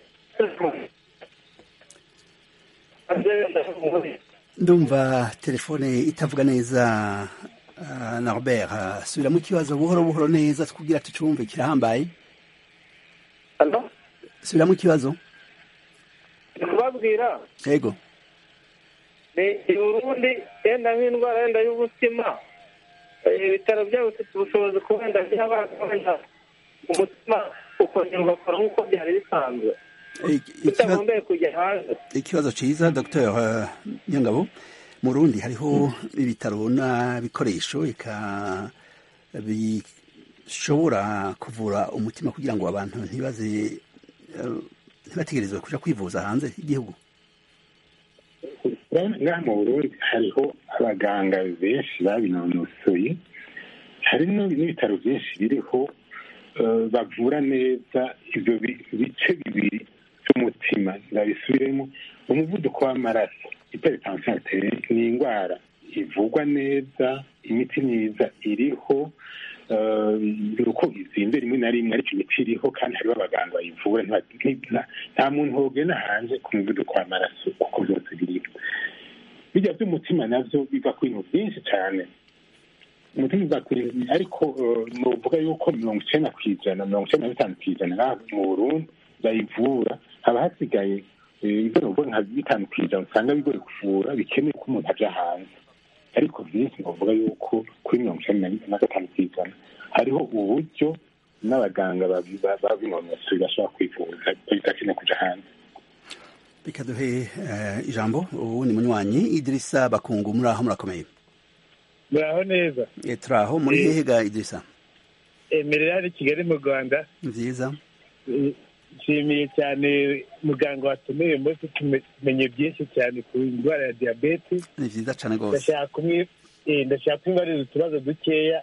ndumva telefone itavuga neza uh, norbert uh, subiramo ikibazo buhoro buhoro neza kugira tucumve kirahambaye Halo? subiramo ikibazo ni kubabwira ego ni i burundi yenda nk'indwara yenda y'umutima eh, ibitaro byabo bifite ubushobozi ku wenda by'abagabanya umutima ukongera ugakora nk'uko byari bisanzwe bitagombeye kujya hanze ikibazo ciza dr uh, nyangabo mu rundi hariho ibitaro n'ibikoresho eka bishobora kuvura umutima kugira ngo abantu ntibaze uh, ntibategerezwe kuja kwivuza hanze y'igihugu ngaha mu burundi hariho abaganga benshi babinonosoye hari no- n'ibitaro byinshi biriho eh, bavura neza ibyo bi- bice bibiri by'umutima ndabisubiremo umuvuduko w'amaraso hypertension arterielle ni indwara ivugwa neza imiti myiza iriho eh, ni uko izinze rimwe na rimwe ariko imiti iriho kandi hariho abaganga bayivura ntiba- nti- nta muntu wogena hanze ku muvuduko w'amaraso kuko byose biriho bijya by'umutima navyo biva ku bintu byinshi cyane umutima uva ku bintu ariko eh, nuvuga yuko mirongo icenda ku ijana mirongo icenda na bitanu ku ijana ngaha mu burundi bayivura haba hasigaye eh, ibyo nuvuga nka bitanu ku ijana usanga bigoye kuvura bikeneye ko umuntu aja hanze ariko byinshi nuvuga yuko kuri mirongo icenda na- na gatanu ku ijana hariho uburyo n'abaganga babi- ba- babinonosoye bashobora kwivuza bidakeneye kuja hanze reka duhe uh, ijambo ubu ni munywanyi idirisa bakungu muri aho murakomeye muraho neza e, turaho muri Eh. hehe ga idirisa emerera hano i kigali mu rwanda nziza Eh, nshimiye cyane muganga watumeye uyu munsi tume- tumenye byinshi cyane ku ndwara ya diyabete ni vyiza cane rwose ndashaka kumwe eh, ndashaka kumwibariza utubazo dukeya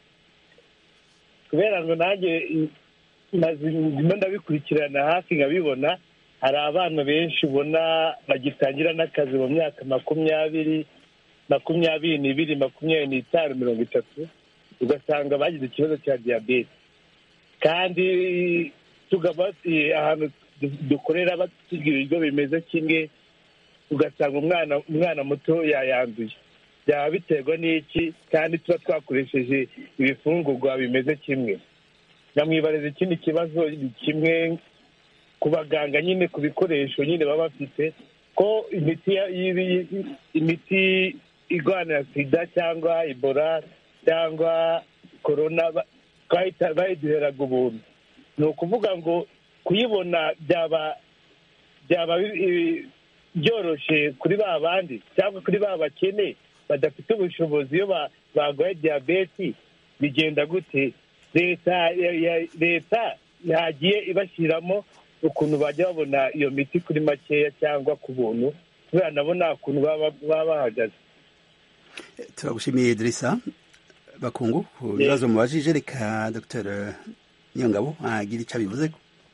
kubera ngo nanjye eh, maze ndimo ndabikurikirana hafi nkabibona hari abana benshi ubona bagitangira n'akazi mu myaka makumyabiri makumyabiri n'ibiri makumyabiri n'itanu mirongo itatu ugasanga bagize ikibazo cya diyabete kandi tugaba eh, ahantu du- dukorera batubwira ibigo bimeze kimwe ugasanga umwana umwana muto yayanduye byaba biterwa n'iki kandi tuba twakoresheje ibifungurwa bimeze kimwe namwibariza ikindi kibazo ni kimwe ku baganga nyine ku bikoresho nyine baba bafite ko imiti ya- y'ibi- imiti irwanira sida cyangwa ebola cyangwa korona ba- bayita- bayiduheraga ubuntu ni ukuvuga ngo kuyibona byaba byaba bi- i- byoroshye kuri ba bandi cyangwa kuri ba bakene badafite ubushobozi iyo ba- barwaye diyabeti bigenda gute leta ya- ya- leta yagiye ibashyiramo ukuntu bajya babona iyo miti kuri makeya cyangwa ku buntu kubera nabo nta kuntu baba baba bahagaze turagushimiye idirisa bakungu ku bibazo mubajije reka dr nyongabo agira ico abivuze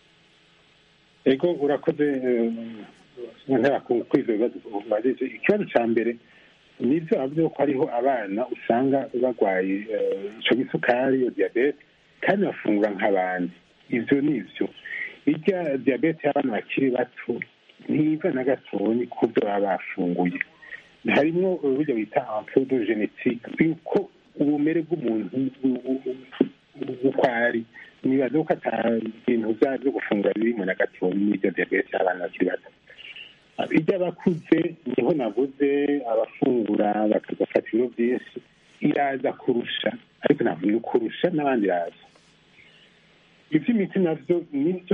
ego urakoze ntera kuri ibyo bibazo ubajije ikibazo cya mbere ni ibyo bavuze ko hariho abana usanga barwaye eh, ico gisukari iyo diyabete kandi bafungura nk'abandi ivyo ni ivyo irya diyabete y'abana bakiri bato ntiva na gatonyi ku byo baba bafunguye harimwo uburyo bita ampudo genetique yuko ubumere bw'umuntu bu- bu- bu- uko ari nibaza ko ata bintu bya byo gufungura birimo na gatonyi n'iryo diyabete y'abana bakiri bato iby'abakuze niho navuze abafungura bakagafata ibiro byinshi iraza kurusha ariko ntabwo ni kurusha n'abandi iraza iby'imiti nabyo nibyo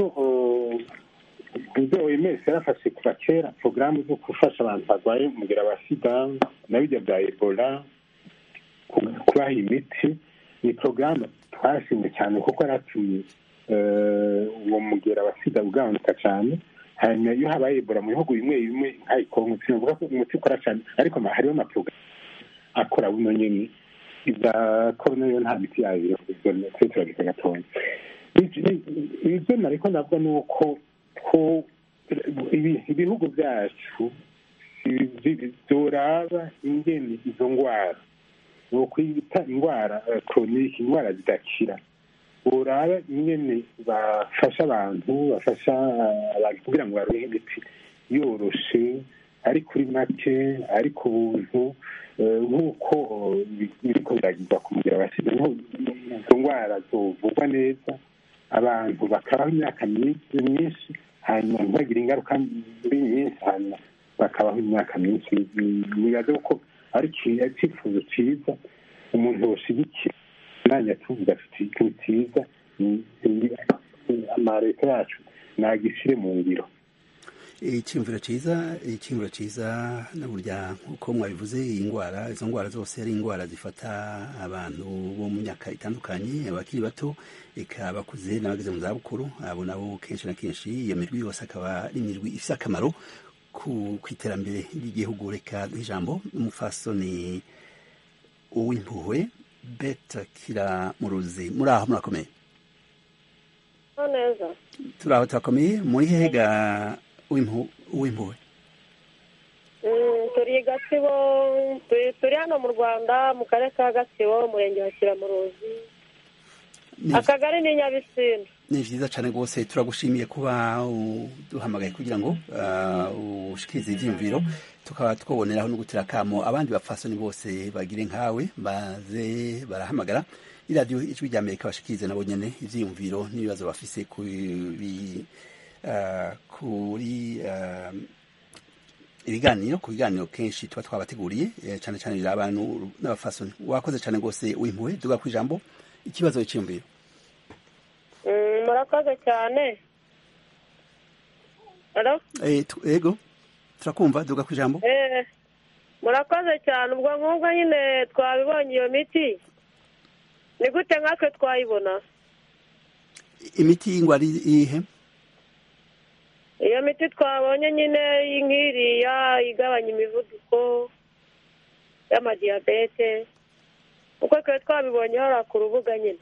ibyo oms yarafashe kuva kera porogaramu zo gufasha abantu barwaye umugera wa sida na bijya bya ebola ku- kubaha imiti ni porogaramu twashimye cyane kuko yaratumye eh, uwo mugera wa sida ugabanuka cyane hanyuma iyo habaye ebola mu bihugu bimwe bimwe nka ikongo sinavuga ko umuti ukora cyane ariko ama- hariho amaporogaramu akora buno nyene ibya korona yo nta miti yayo ivyo twe turabika gatonya ibyo nariko ndavuga ni uko ko ibi- ibihugu byacu bi- byoraba ingene izo ngwara bokwita indwara koronike indwara zidakira boraba ingene bafasha abantu bafasha abantu kugira ngo baronke imiti yoroshe ari kuri make ari ku buntu eh, nk'uko eh, biriko biragirwa ku mugira basize izo ndwara zovugwa neza abantu bakabaho imyaka myinshi myinshi hanyuma ntibagire ingaruka mbi nyinshi hanyuma bakabaho imyaka myinshi bibaze ko ari iki- ari icyifuzo cyiza umuntu yoshigikira nanjye tuvuga afite ikintu cyiza ni- ni- amaleta yacu nagishyire mu ngiro icyumviro cyiza icyumviro cyiza na burya nk'uko mwabivuze iyi ndwara izo ndwara zose ari indwara zifata abantu bo mu myaka itandukanye abakiri bato eka abakuze n'abageze mu zabukuru abo nabo kenshi na kenshi iyo mirwi yose akaba ari imirwi ifite akamaro ku ku iterambere ry'igihugu reka duhe ijambo umufasoni uw'impuhwe beta kira muruzi muri aho murakomeye neza turi aho turakomeye muri hega uw'impu- uw'impuhwe Mm, turi i gatsibo turi turi hano mu rwanda mu karere ka gatsibo umurenge wa kiramuruzi Ni- akagari ni nyabisindu ni vyiza cane rwose turagushimiye kuba duhamagaye kugira ngo uh, ushikirize ivyiyumviro tukaba twoboneraho no gutera kamo abandi bapfasoni bose bagire nkawe baze barahamagara iradiyo ijwi rya amerika bashikirize nabo nyene ivyiyumviro n'ibibazo bafise kuri uh, kuri uh, ibiganiro ku biganiro kenshi tuba twabateguriye eh, cane cane biri abantu n'abafasoni wakoze cane rwose wimpuwe duga ku ijambo ikibazo cyiyumviro Mm, murakoze cyane Hello? Eh, tu- ego turakumva duga ku ijambo Eh, murakoze cyane ubwo nk'ubwo nyine twabibonye iyo miti ni gute nkatwe twayibona imiti y'ingwara iyihe iyo miti twabonye nyine nk'iriya igabanya imivuduko y'amadiyabete uko twari twabibonye hariya ku rubuga nyine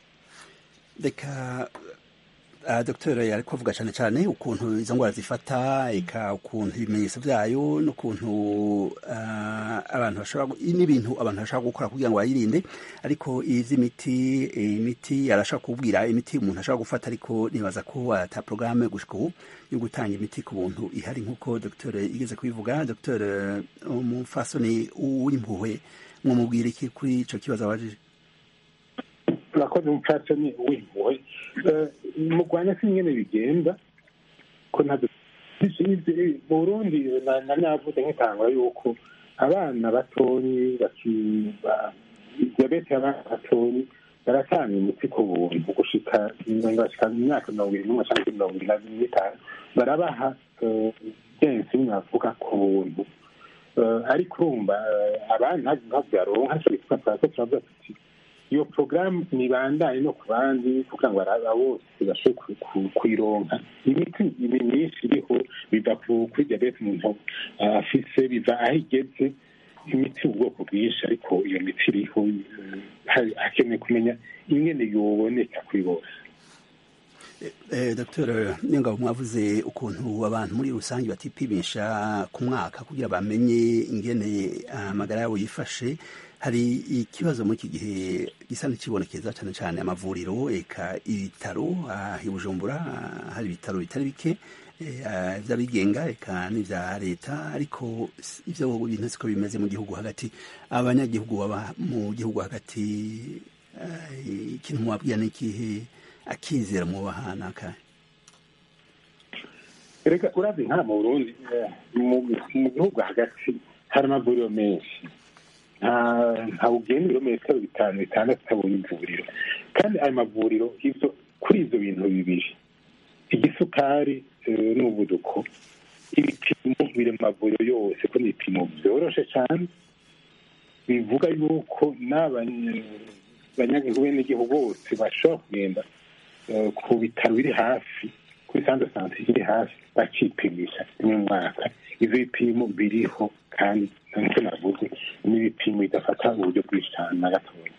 reka uh, dogiteri yari kuvuga cyane cyane ukuntu izo ndwara zifata eka ukuntu ibimenyetso byayo n'ukuntu uh, abantu bashobora gu- n'ibintu abantu bashobora gukora kugira ngo bayirinde ariko ivy'imiti imiti arashobora kubwira imiti umuntu ashobora gufata ariko nibaza ko ata porogaramu gushika ubu yo gutanga imiti ku buntu ihari nk'uko dogiteri igeze kubivuga dogiteri umufasoni w'impuhwe mwumubwira iki kuri ico kibazo abajije urakoze umupfasoni w'impuhwe Eh, mu rwanda si nyine bigenda ko ntabwo mu burundi na- na navuze nk'itangura yuko abana batonyi baki- ba- diyabete y'abana batonyi baratanga imiti ku buntu gushika bashika mu myaka mirongo irindwi n'umwe cyangwa mirongo irindwi n'itanu barabaha eh, benshi navuga ku buntu Eh, ariko urumva eh, abana ntabwo byaronka icyo bitwa twako turavuga tuti iyo porogaramu nibandanye no ku bandi kugira ngo aba bose bashobore ku- ku- kuyironka imiti ibi myinshi iriho biva ku- kuri diyabete umuntu ah, afise biva aho igeze imiti ubwoko bwinshi ariko iyo miti iriho eh, hari- hakenewe kumenya ingene yoboneka kuri bose Eh, Dr Niyongabo mwavuze ukuntu abantu muri rusange batipimisha ku mwaka kugira bamenye ingene amagara yabo yifashe hari ikibazo muri iki gihe gisa n'ikibonekeza cyane cyane amavuriro eka ibitaro ah, i Bujumbura ah, hari ibitaro bitari bike eh, ah, vy'abigenga eka n'ivya leta ariko s- ivyo bintu siko bimeze mu gihugu hagati abanyagihugu baba mu gihugu hagati ah, ikintu mubabwira ni ikihe akizera mu bahana akahe reka urazi nka mu burundi eh, mu mu gihugu hagati hari amavuriro menshi nta nta ugenda ibirometero bitanu bitandatu utabonye ivuriro kandi ayo mavuriro ivyo kuri ivyo bintu bibiri igisukari eh, n'umuvuduko ibipimo biri mu mavuriro yose ko ni ibipimo vyoroshe cane bivuga yuko n'abanyagihugu bene igihugu bose bashobora kugenda eh, ku bitaro biri hafi kuri sante sante iri hafi bakipimisha rimwe mu mwaka ivyo bipimo biriho kandi nicyo navuze n'ibipimo bidafata uburyo bwinshi cyane na gatoya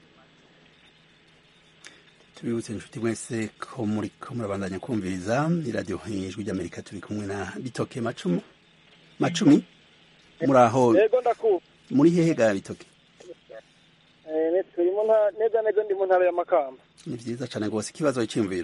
tubibutse inshuti mwese ko muri ko murabandanya kumviriza iradiyo ijwi ry'amerika turi kumwe na bitoke macumu macumi muri aho yego ndakumva muri hehe ga bitoke Eh, turi mu ntara neza neza ndi mu ntara ya makamba ni vyiza cane rwose ikibazo c'imviro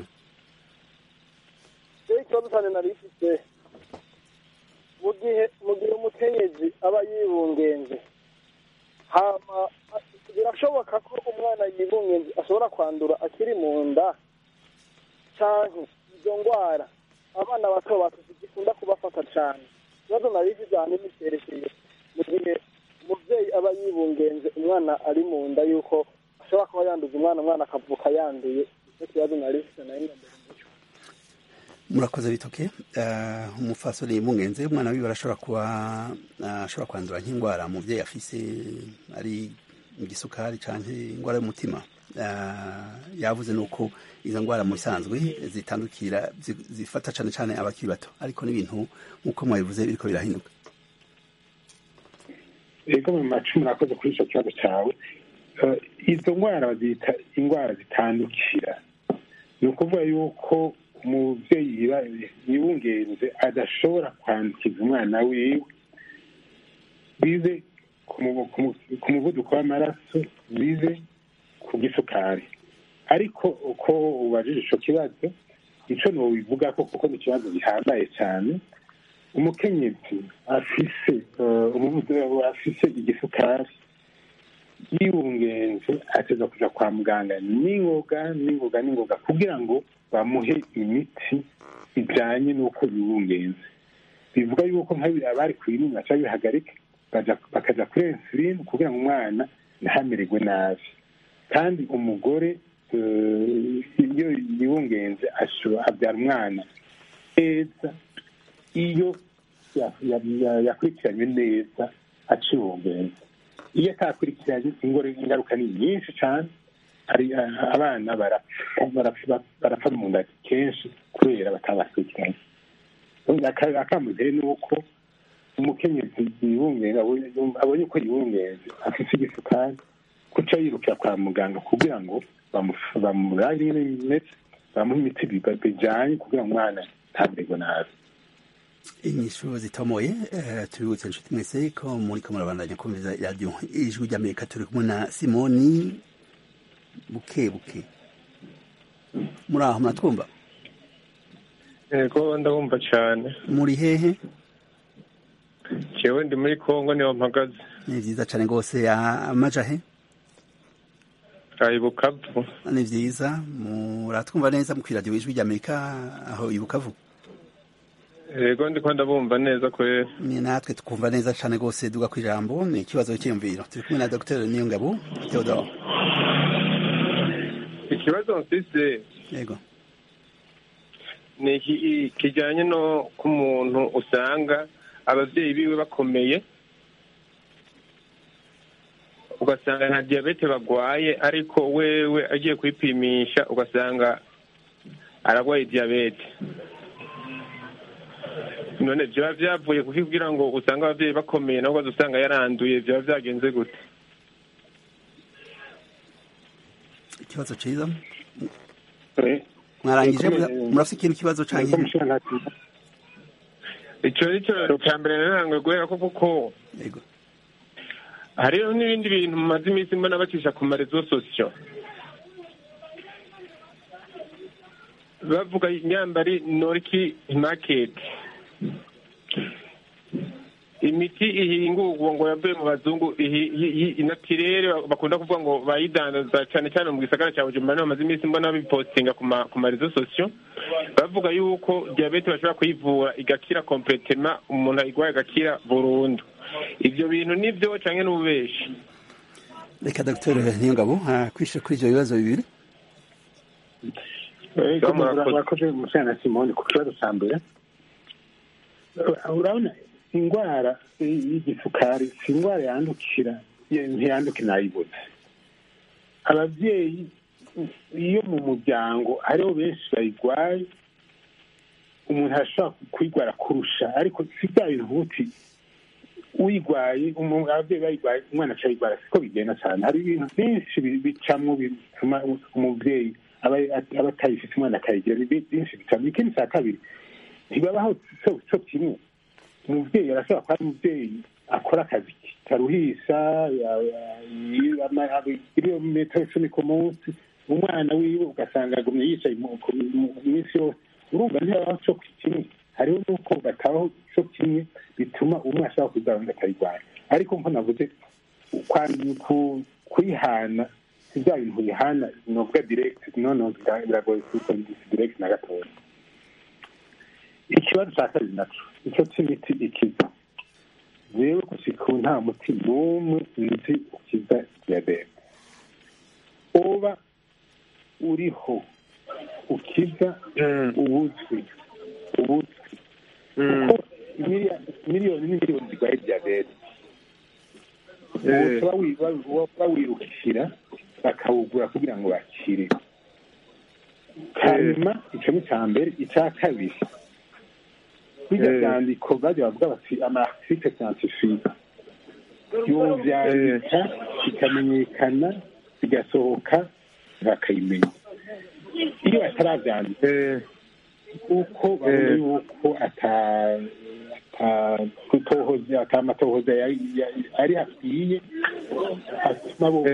rero ikibazo cyane nari mfite mu gihe mu gihe umukenyezi aba yibungenze hama birashoboka ko umwana yibungenze ashobora kwandura akiri mu nda canke izo ndwara abana bato bato zikunda kubafata cane ikibazo nari mfite ahanini cyerekeye mu gihe umuvyeyi aba yibungenze umwana ari mu nda yuko ashobora kuba yanduza umwana umwana akavuka yanduye icyo kibazo nari mfite nayo mbere murakoze bitoke uh, umufasoni yibungenze umwana wiwe arashobora kuba uh, ashobora kwandura nk'indwara umuvyeyi afise ari igisukari canke indwara y'umutima uh, yavuze nuko izo ndwara mu bisanzwe zitandukira zi- zifata cane cane abakiri bato ariko n'ibintu nk'uko mwabivuze biriko birahinduka ego mu macumu murakoze kuri icyo kibazo cyawe Eh, izo ndwara bazita indwara zitandukira ni ukuvuga yuko umubyeyi yiba- yibungenze adashobora kwandukiza umwana wiwe bize ku mu- ku mu- ku muvuduko w'amaraso bize ku gisukari ariko uko ubajije icyo kibazo icyo ntibivuga ko kuko ni ikibazo gihambaye cyane umukenyezi afise eh, umuvuduko afise igisukari yibungenze ateza kuja kwa muganga n'ingoga n'ingoga n'ingoga kugira ngo bamuhe imiti ijanye n'uko yibungenze bivuga yuko nk'abiri abari ku binini baca bihagarika baja- bakaja kuri insuline kugira ngo umwana ntamererwe nabi kandi umugore eh, iyo yibungenze ashobora abyara umwana neza iyo ya- ya- ya- yakurikiranywe neza acibungenze iyo atakurikiranye ingore ingaruka ni nyinshi cyane hari ah, abana barapfa barapfa- barapfa mu nda kenshi kubera batabakurikiranye Aka- akamuzere ni uko umukenyezi yibungenze abonye abonye ko yibungenze afite igisukari kuca yirukira kwa muganga kugira ngo bamu- bamurare ingene bimeze bamuhe imiti biba- bijanye kugira ngo umwana ntamererwe nabi inyishu zitomoye eh, tubibutse inshuti mwese ko muriko murabandanya kumviriza radiyo ijwi ry'amerika turi kumwe na simoni buke buke muri aho muratwumva yego ndabumva cyane muri hehe jewe ndi muri kongo niho mpagaze ni vyiza cane rwose Ah, amaja he ari bukavu ni vyiza muratwumva neza mu kwiradiyo ijwi ry'amerika aho i bukavu yego ndiko ndabumva neza kwera ni natwe tukumva neza cane rwose duga ku ijambo ni ikibazo cyiyumviro turi kumwe na dr niyongabo theodore ikibazo mfise yego ni iki- kijanye no ku muntu usanga abavyeyi biwe bakomeye ugasanga nta diyabete bagwaye ariko wewe agiye kwipimisha ugasanga aragwaye diyabete none vyaba vyavuye kuki kugira ngo usange abavyeyi bakomeye nabo ugaza usanga yaranduye vyaba vyagenze gute ikibazo ciza mwarangije mura- murafise ikindi kibazo canke ico nico ca mbere narangoye guhera ko kuko yego hariho n'ibindi bintu mumaze iminsi mbona bacisha ku marezo sosiyo bavuga nyambari noriki maketi imiti ihingurwa ngo yavuye mu bazungu ihi- hi- hi- inatirere bakunda kuvuga ngo bayidandaza cyane cyane mu gisagara cya bujumbura niho bamaze iminsi mbona bipostinga ku ma- ku marezo sosiyo bavuga yuko diyabete bashobora kuyivura igakira kompletema umuntu ayigwaye agakira burundu ibyo bintu nibyo canke n'ububeshi reka dr niyongabo kwishyura kuri ivyo bibazo bibiri Ego, murakoze musana na simoni ku kibazo cya mbere urabona indwara y'igisukari si indwara yandukira ntiyanduke nayibuze ababyeyi iyo mu muryango hariho benshi bayirwaye umuntu arashobora kuyigwara kurusha ariko si bya bintu uti uyigwaye umu- ababyeyi bayigwaye umwana acayigwara siko bigenda cyane hari ibintu byinshi bi- bicamwo bituma u- umubyeyi aba aba atayifite umwana akayigira ni bi- byinshi bicamo ikindi cya kabiri ntibabaho cyo cyo kimwe umubyeyi arashobora kuba ari umubyeyi akora akazi karuhisha ya- ya- yi- ama- ama- ibirometero icumi ku munsi umwana wiwe ugasanga agumye yicaye mu- ku- mu- iminsi yose urumva ntibabaho cyo kimwe hariho n'uko batabaho cyo kimwe bituma umwe ashobora kuzaba undi akayirwanya ariko nko navuze kwa- ku- kuyihana si bya bintu uyihana novuga direct noneho bira- biragoye kubikora direct na gatoya ikibazo cya kabiri naco icyo cy'imiti ikiza rero gushika ubu nta muti n'umwe nzi ukiza diyabete uba uriho ukiza ubuzwi ubuzwi kuko imiliya- miliyoni n'imiliyoni zirwaye diyabete Eh. uba wi- ba- bawirukira bakawugura kugira ngo bakire hanyuma icyo ni icya mbere icya kabiri bijya Eh. byandiko bajya bavuga bati amarasite siyantifike yovyandika bikamenyekana bigasohoka bakayimenya iyo batarabyandika kuko babona Eh. yuko ata ata- gutohoza ata amatohoza yari- yari- ari hakwiye atuma bo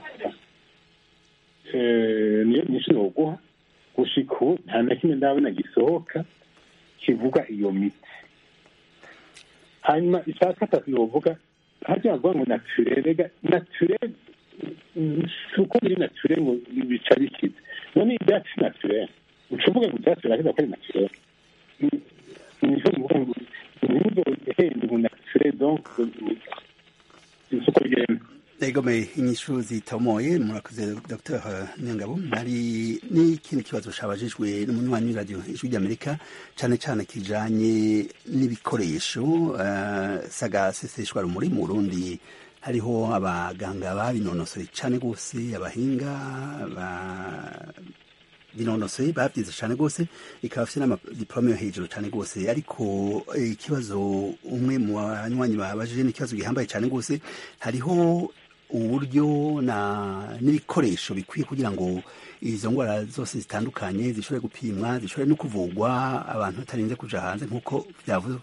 Eh, niyo nyinshi noguha gushika ubu nta na kimwe ndabona gisohoka kivuga iyo miti hanyuma icya gatatu novuga hajya bavuga ngo naturerega naturere si uko biri nature ngo bica bikize none ibyatsi naturere uca uvuga ngo ibyatsi birakiza ko ari naturere niho muvuga ngo ntimuzohende ngo naturere donc si uko bigenda egome inyishu zitomoye murakoze dr nyangabo hari n'ikindi kibazo cabajijwe n'umunywanyi w'iradiyo ijwi ry'amerika cane cane kijanye n'ibikoresho uh, sagaseseshwa rumuri mu burundi hariho abaganga babinonosoye cane gose abahinga ba binonosoye babyize cyane rwose ikaba afite n'amadiplome yo hejuru cyane rwose ariko ikibazo umwe mu banywanyi babajije n'ikibazo gihambaye cyane rwose hariho uburyo na n'ibikoresho bikwiye kugira ngo izo ndwara zose zitandukanye zishobore gupimwa zishobore no kuvugwa abantu batarinze kuja hanze nk'uko byavuzwe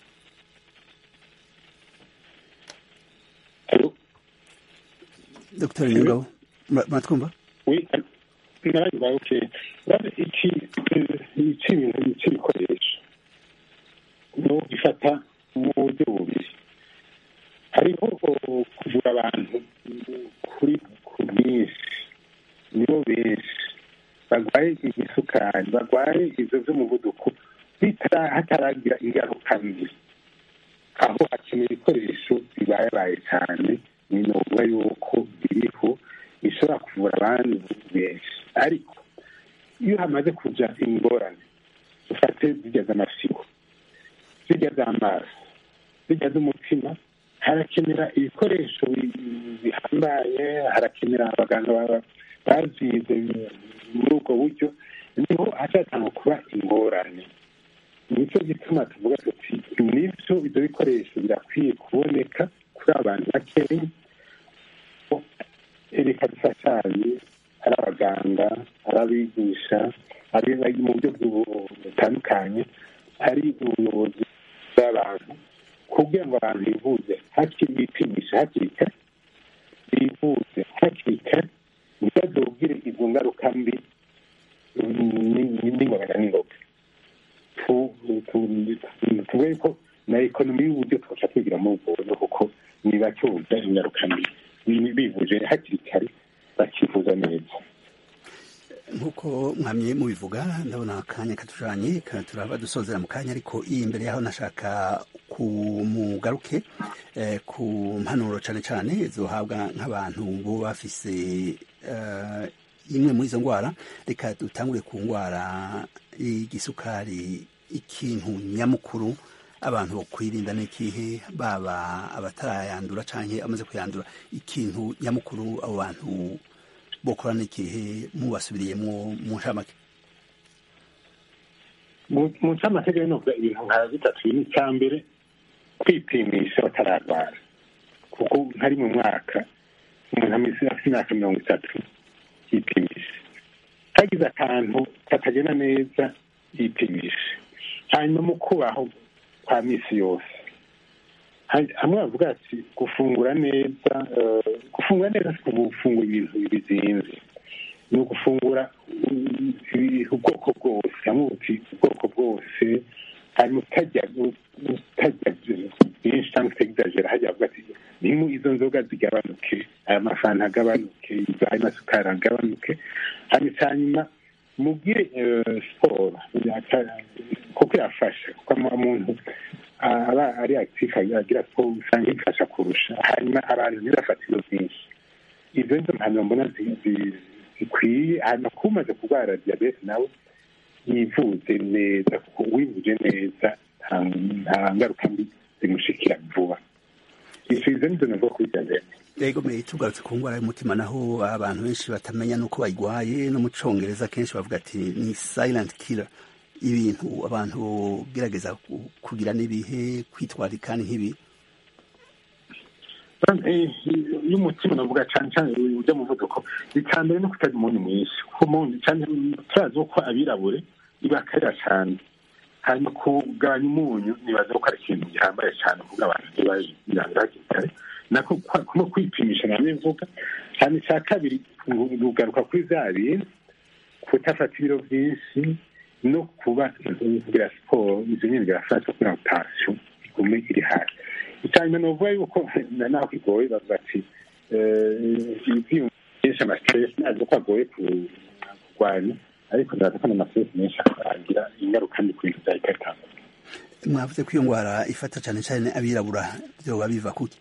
dr nyungabo muratwumva narabibaye okay iki iki bintu cy'ibikoresho no gifata mu buryo bubiri hariho kuvura abantu kuri ku bwinshi nibo benshi barwaye igisukari barwaye izo z'umuvuduko hataragira ingaruka mbi aho hakenewe ibikoresho bibayabaye cyane ni novuga yuko biriho bishobora kuvura abantu benshi ariko iyo hamaze kuja ingorane dufate zijya z'amasigo zijya z'amaso zijya z'umutima harakenera ibikoresho bihambaye harakenera abaganga babyize muri ubwo buryo niho hacatanga kuba ingorane nicyo gituma tuvuga tuti nibyo ibyo bikoresho birakwiye kuboneka kuri abantu bakeya reka dufashanye ari abaganga ari abigisha ari mu buryo butandukanye ari ubuyobozi bw'abantu kugira ngo abantu bivuze hakiri bipimisha hakiri kare bivuze hakiri kare ntibazobwire izo ngaruka mbi n'ingorane n'ingoga tuvuge ko na ekonomi y'uburyo tubasha kwigira muri ubwo buryo kuko ntibacyumva ingaruka mbi bivuje hakiri kare bakivuza neza nk'uko mwamye mubivuga ndabona akanya katujanye turaba dusozera mu kanya ariko iyi imbere yaho nashaka kumugaruke eh, ku mpanuro cane cane zohabwa nk'abantu bo bafise uh, imwe muri izo ndwara reka dutangure ku ndwara y'igisukari ikintu nyamukuru abantu bo kwirinda n'ikihe baba abatarayandura canke amaze kuyandura ikintu nyamukuru abo bantu bokora n'ikihe mubasubiriyemwo mu nshamake mu mu ncamategeko novuga ibintu nka bitatu bine icya mbere kwipimisha batararwara kuko nkari mu mwaka umuntu ameze afite imyaka mirongo itatu yipimisha hagize akantu katagenda neza yipimisha hanyuma mu kubaho kwa misi yose Ha- hamwe bavuga ati gufungura neza eh, gufungura neza si gufungura ibintu bizinze ni ugufungura mm, ibi- ubwoko bwose hamwe uti ubwoko bwose hanyuma utajya utajya byinshi cyangwa utagizagera hajya bavuga ati nimu izo nzoga zigabanuke aya mafanta agabanuke izo- ayo masukari agabanuke hanyuma hanyuma mubwire eh, siporo yaka- kuko yafasha kuko ama- umuntu aba ari active agira siporo usanga ifasha kurusha hanyuma abantu ntibafate ibiro byinshi izo nizo mpanuro mbona zi- zi- zikwiye hanyuma kuba umaze kurwara diyabete nawe yivuze neza kuko wivuje neza nta nta ngaruka mbi zimushikira vuba izo izo nizo navuga kuri diyabete Ego me tugarutse ku ngwara y'umutima naho abantu benshi batamenya nuko bayigwaye no mu congereza kenshi bavuga ati ni silent killer ibintu abantu gerageza ku- kugira n'ibihe kwitwarika ni nk'ibi iyo umutima navuga cyane cyane ujya mu muvuduko icya mbere no kutagira umunyu mwinshi kuko umuntu cyane turazi ko abirabure ibakarira cyane hanyuma kugabanya umunyu nibaza ko ari ikintu gihambaye cyane kuko abantu ntibayirangira hakiri kare nako no kwipimisha namwe mvuga cyane icya kabiri rugaruka kuri za bintu kutafata ibiro byinshi no kuba kugira siporo izo nyine birafasha kugira ngo tansiyo igume iri hasi icyanyuma ni ukuvuga yuko naho kigoye bavuga ati ibyiyumvo byinshi amasiteresi ntabwo ko agoye kurwanya ariko ndaza ko n'amasiteresi menshi agira ingaruka mbi ku bintu bya ikaritanga mwavuze ko iyo ndwara ifata cyane cyane abirabura byoba biva kuki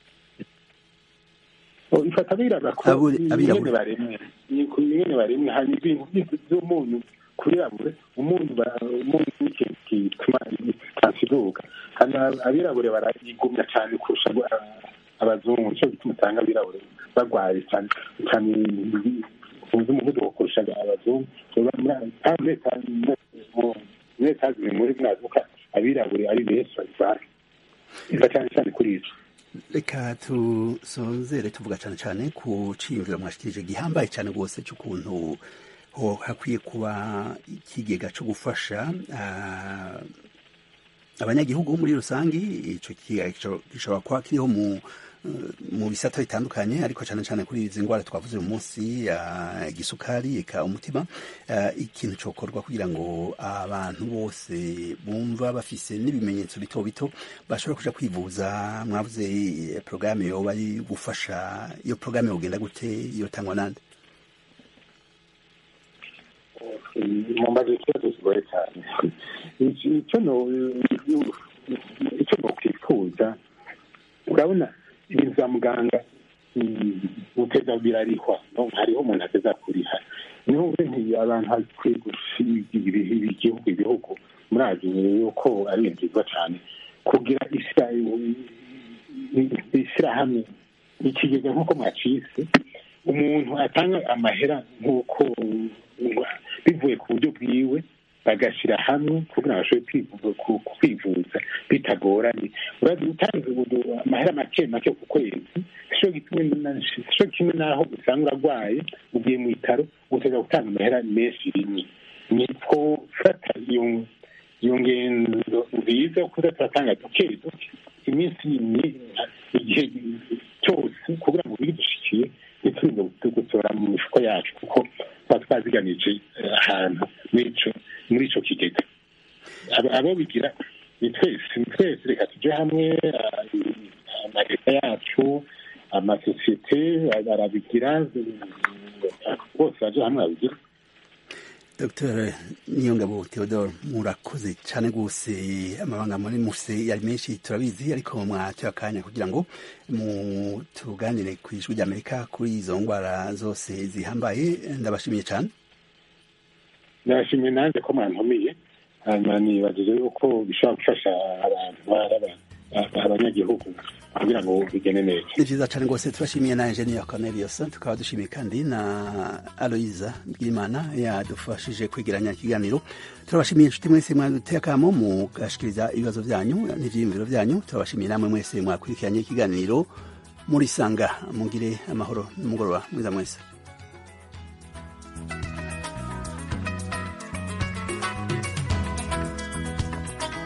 ifata abirabura ko ingene baremwe ingene baremwe hanyuma ibintu by'umunyu kurirabure umunyu umunyu ni ikintu gituma tansiduga hanyuma abirabure barayigumya cyane kurusha abazungu nicyo gituma usanga abirabure barwaye cyane cyane uzi umuvuduko kurusha abazungu muri etaje muri mwazuka abirabure ari benshi barwaye iva cyane cyane kuri ico reka tusozere tuvuga cyane cyane ku ciyumviro mwashikirije gihambaye cyane rwose cy'ukuntu ho hakwiye kuba ikigega cyo gufasha abanyagihugu muri rusange icyo kigega gishobora kuba kiriho mu mu bisata bitandukanye ariko cyane cyane kuri izi ndwara twavuze uyu munsi igisukari eka umutima ikintu cyokorwa kugira ngo abantu bose bumva bafise n'ibimenyetso bito bito bashobora kuja kwivuza mwavuze porogaramu yoba ari gufasha iyo porogaramu yogenda gute yotangwa nande mumbaze ikibazo kigoye cyane icyo nokwifuza urabona ibintu bya muganga guteza birarihwa hariho umuntu ateza kuriha niho nti abantu hakwiye gusiga igihugu ibihugu murazi yuko ari ibintu byiza cyane kugira ishyirahamwe ikigega nk'uko mwacitse umuntu atanga amahera nk'uko bivuye ku buryo bwiwe bagashyira hamwe kugira ngo bashobore kwivuza bitagoranye urazi utanze amahera make make ku kwezi sico kimwe n'aho usanga urarwaye ugiye mu bitaro uteza gutanga amahera menshi rimwe niko fata iyo ngendo nziza yo kuza turatanga duke duke iminsi igihe cyose kugira ngo bidushikiye ntituze gutora mu mifuko yacu kuko tuba twaziganije ahantu muri ico kigega abo bigira ni twese ni twese reka tujye hamwe amaleta yacu amasosiyete arabigira bose baje hamwe babigira dr niyongabo theodore murakoze cyane rwose amabanga muri muse yari menshi turabizi ariko mwatoye akanya kugira ngo tuganire ku ijwi ry'amerika kuri izo ndwara zose zihambaye ndabashimiye cyane ndabashimiye nanjye ko mwantumiye hanyuma nibagije yuko bishobora gufasha abantu abanyagihugu kugira ngo bigende neza ni vyiza cane rwose turashimiye na engineer Cornelius tukaba dushimiye kandi na Aloisa Bwimana yadufashije kwegeranya ikiganiro turabashimiye inshuti mwese mwaduteye akamo mugashikiriza ibibazo vyanyu n'ivyiyumviro vyanyu turabashimiye namwe mwese mwakurikiranye ikiganiro muri sanga mugire amahoro n'umugoroba mwiza mwese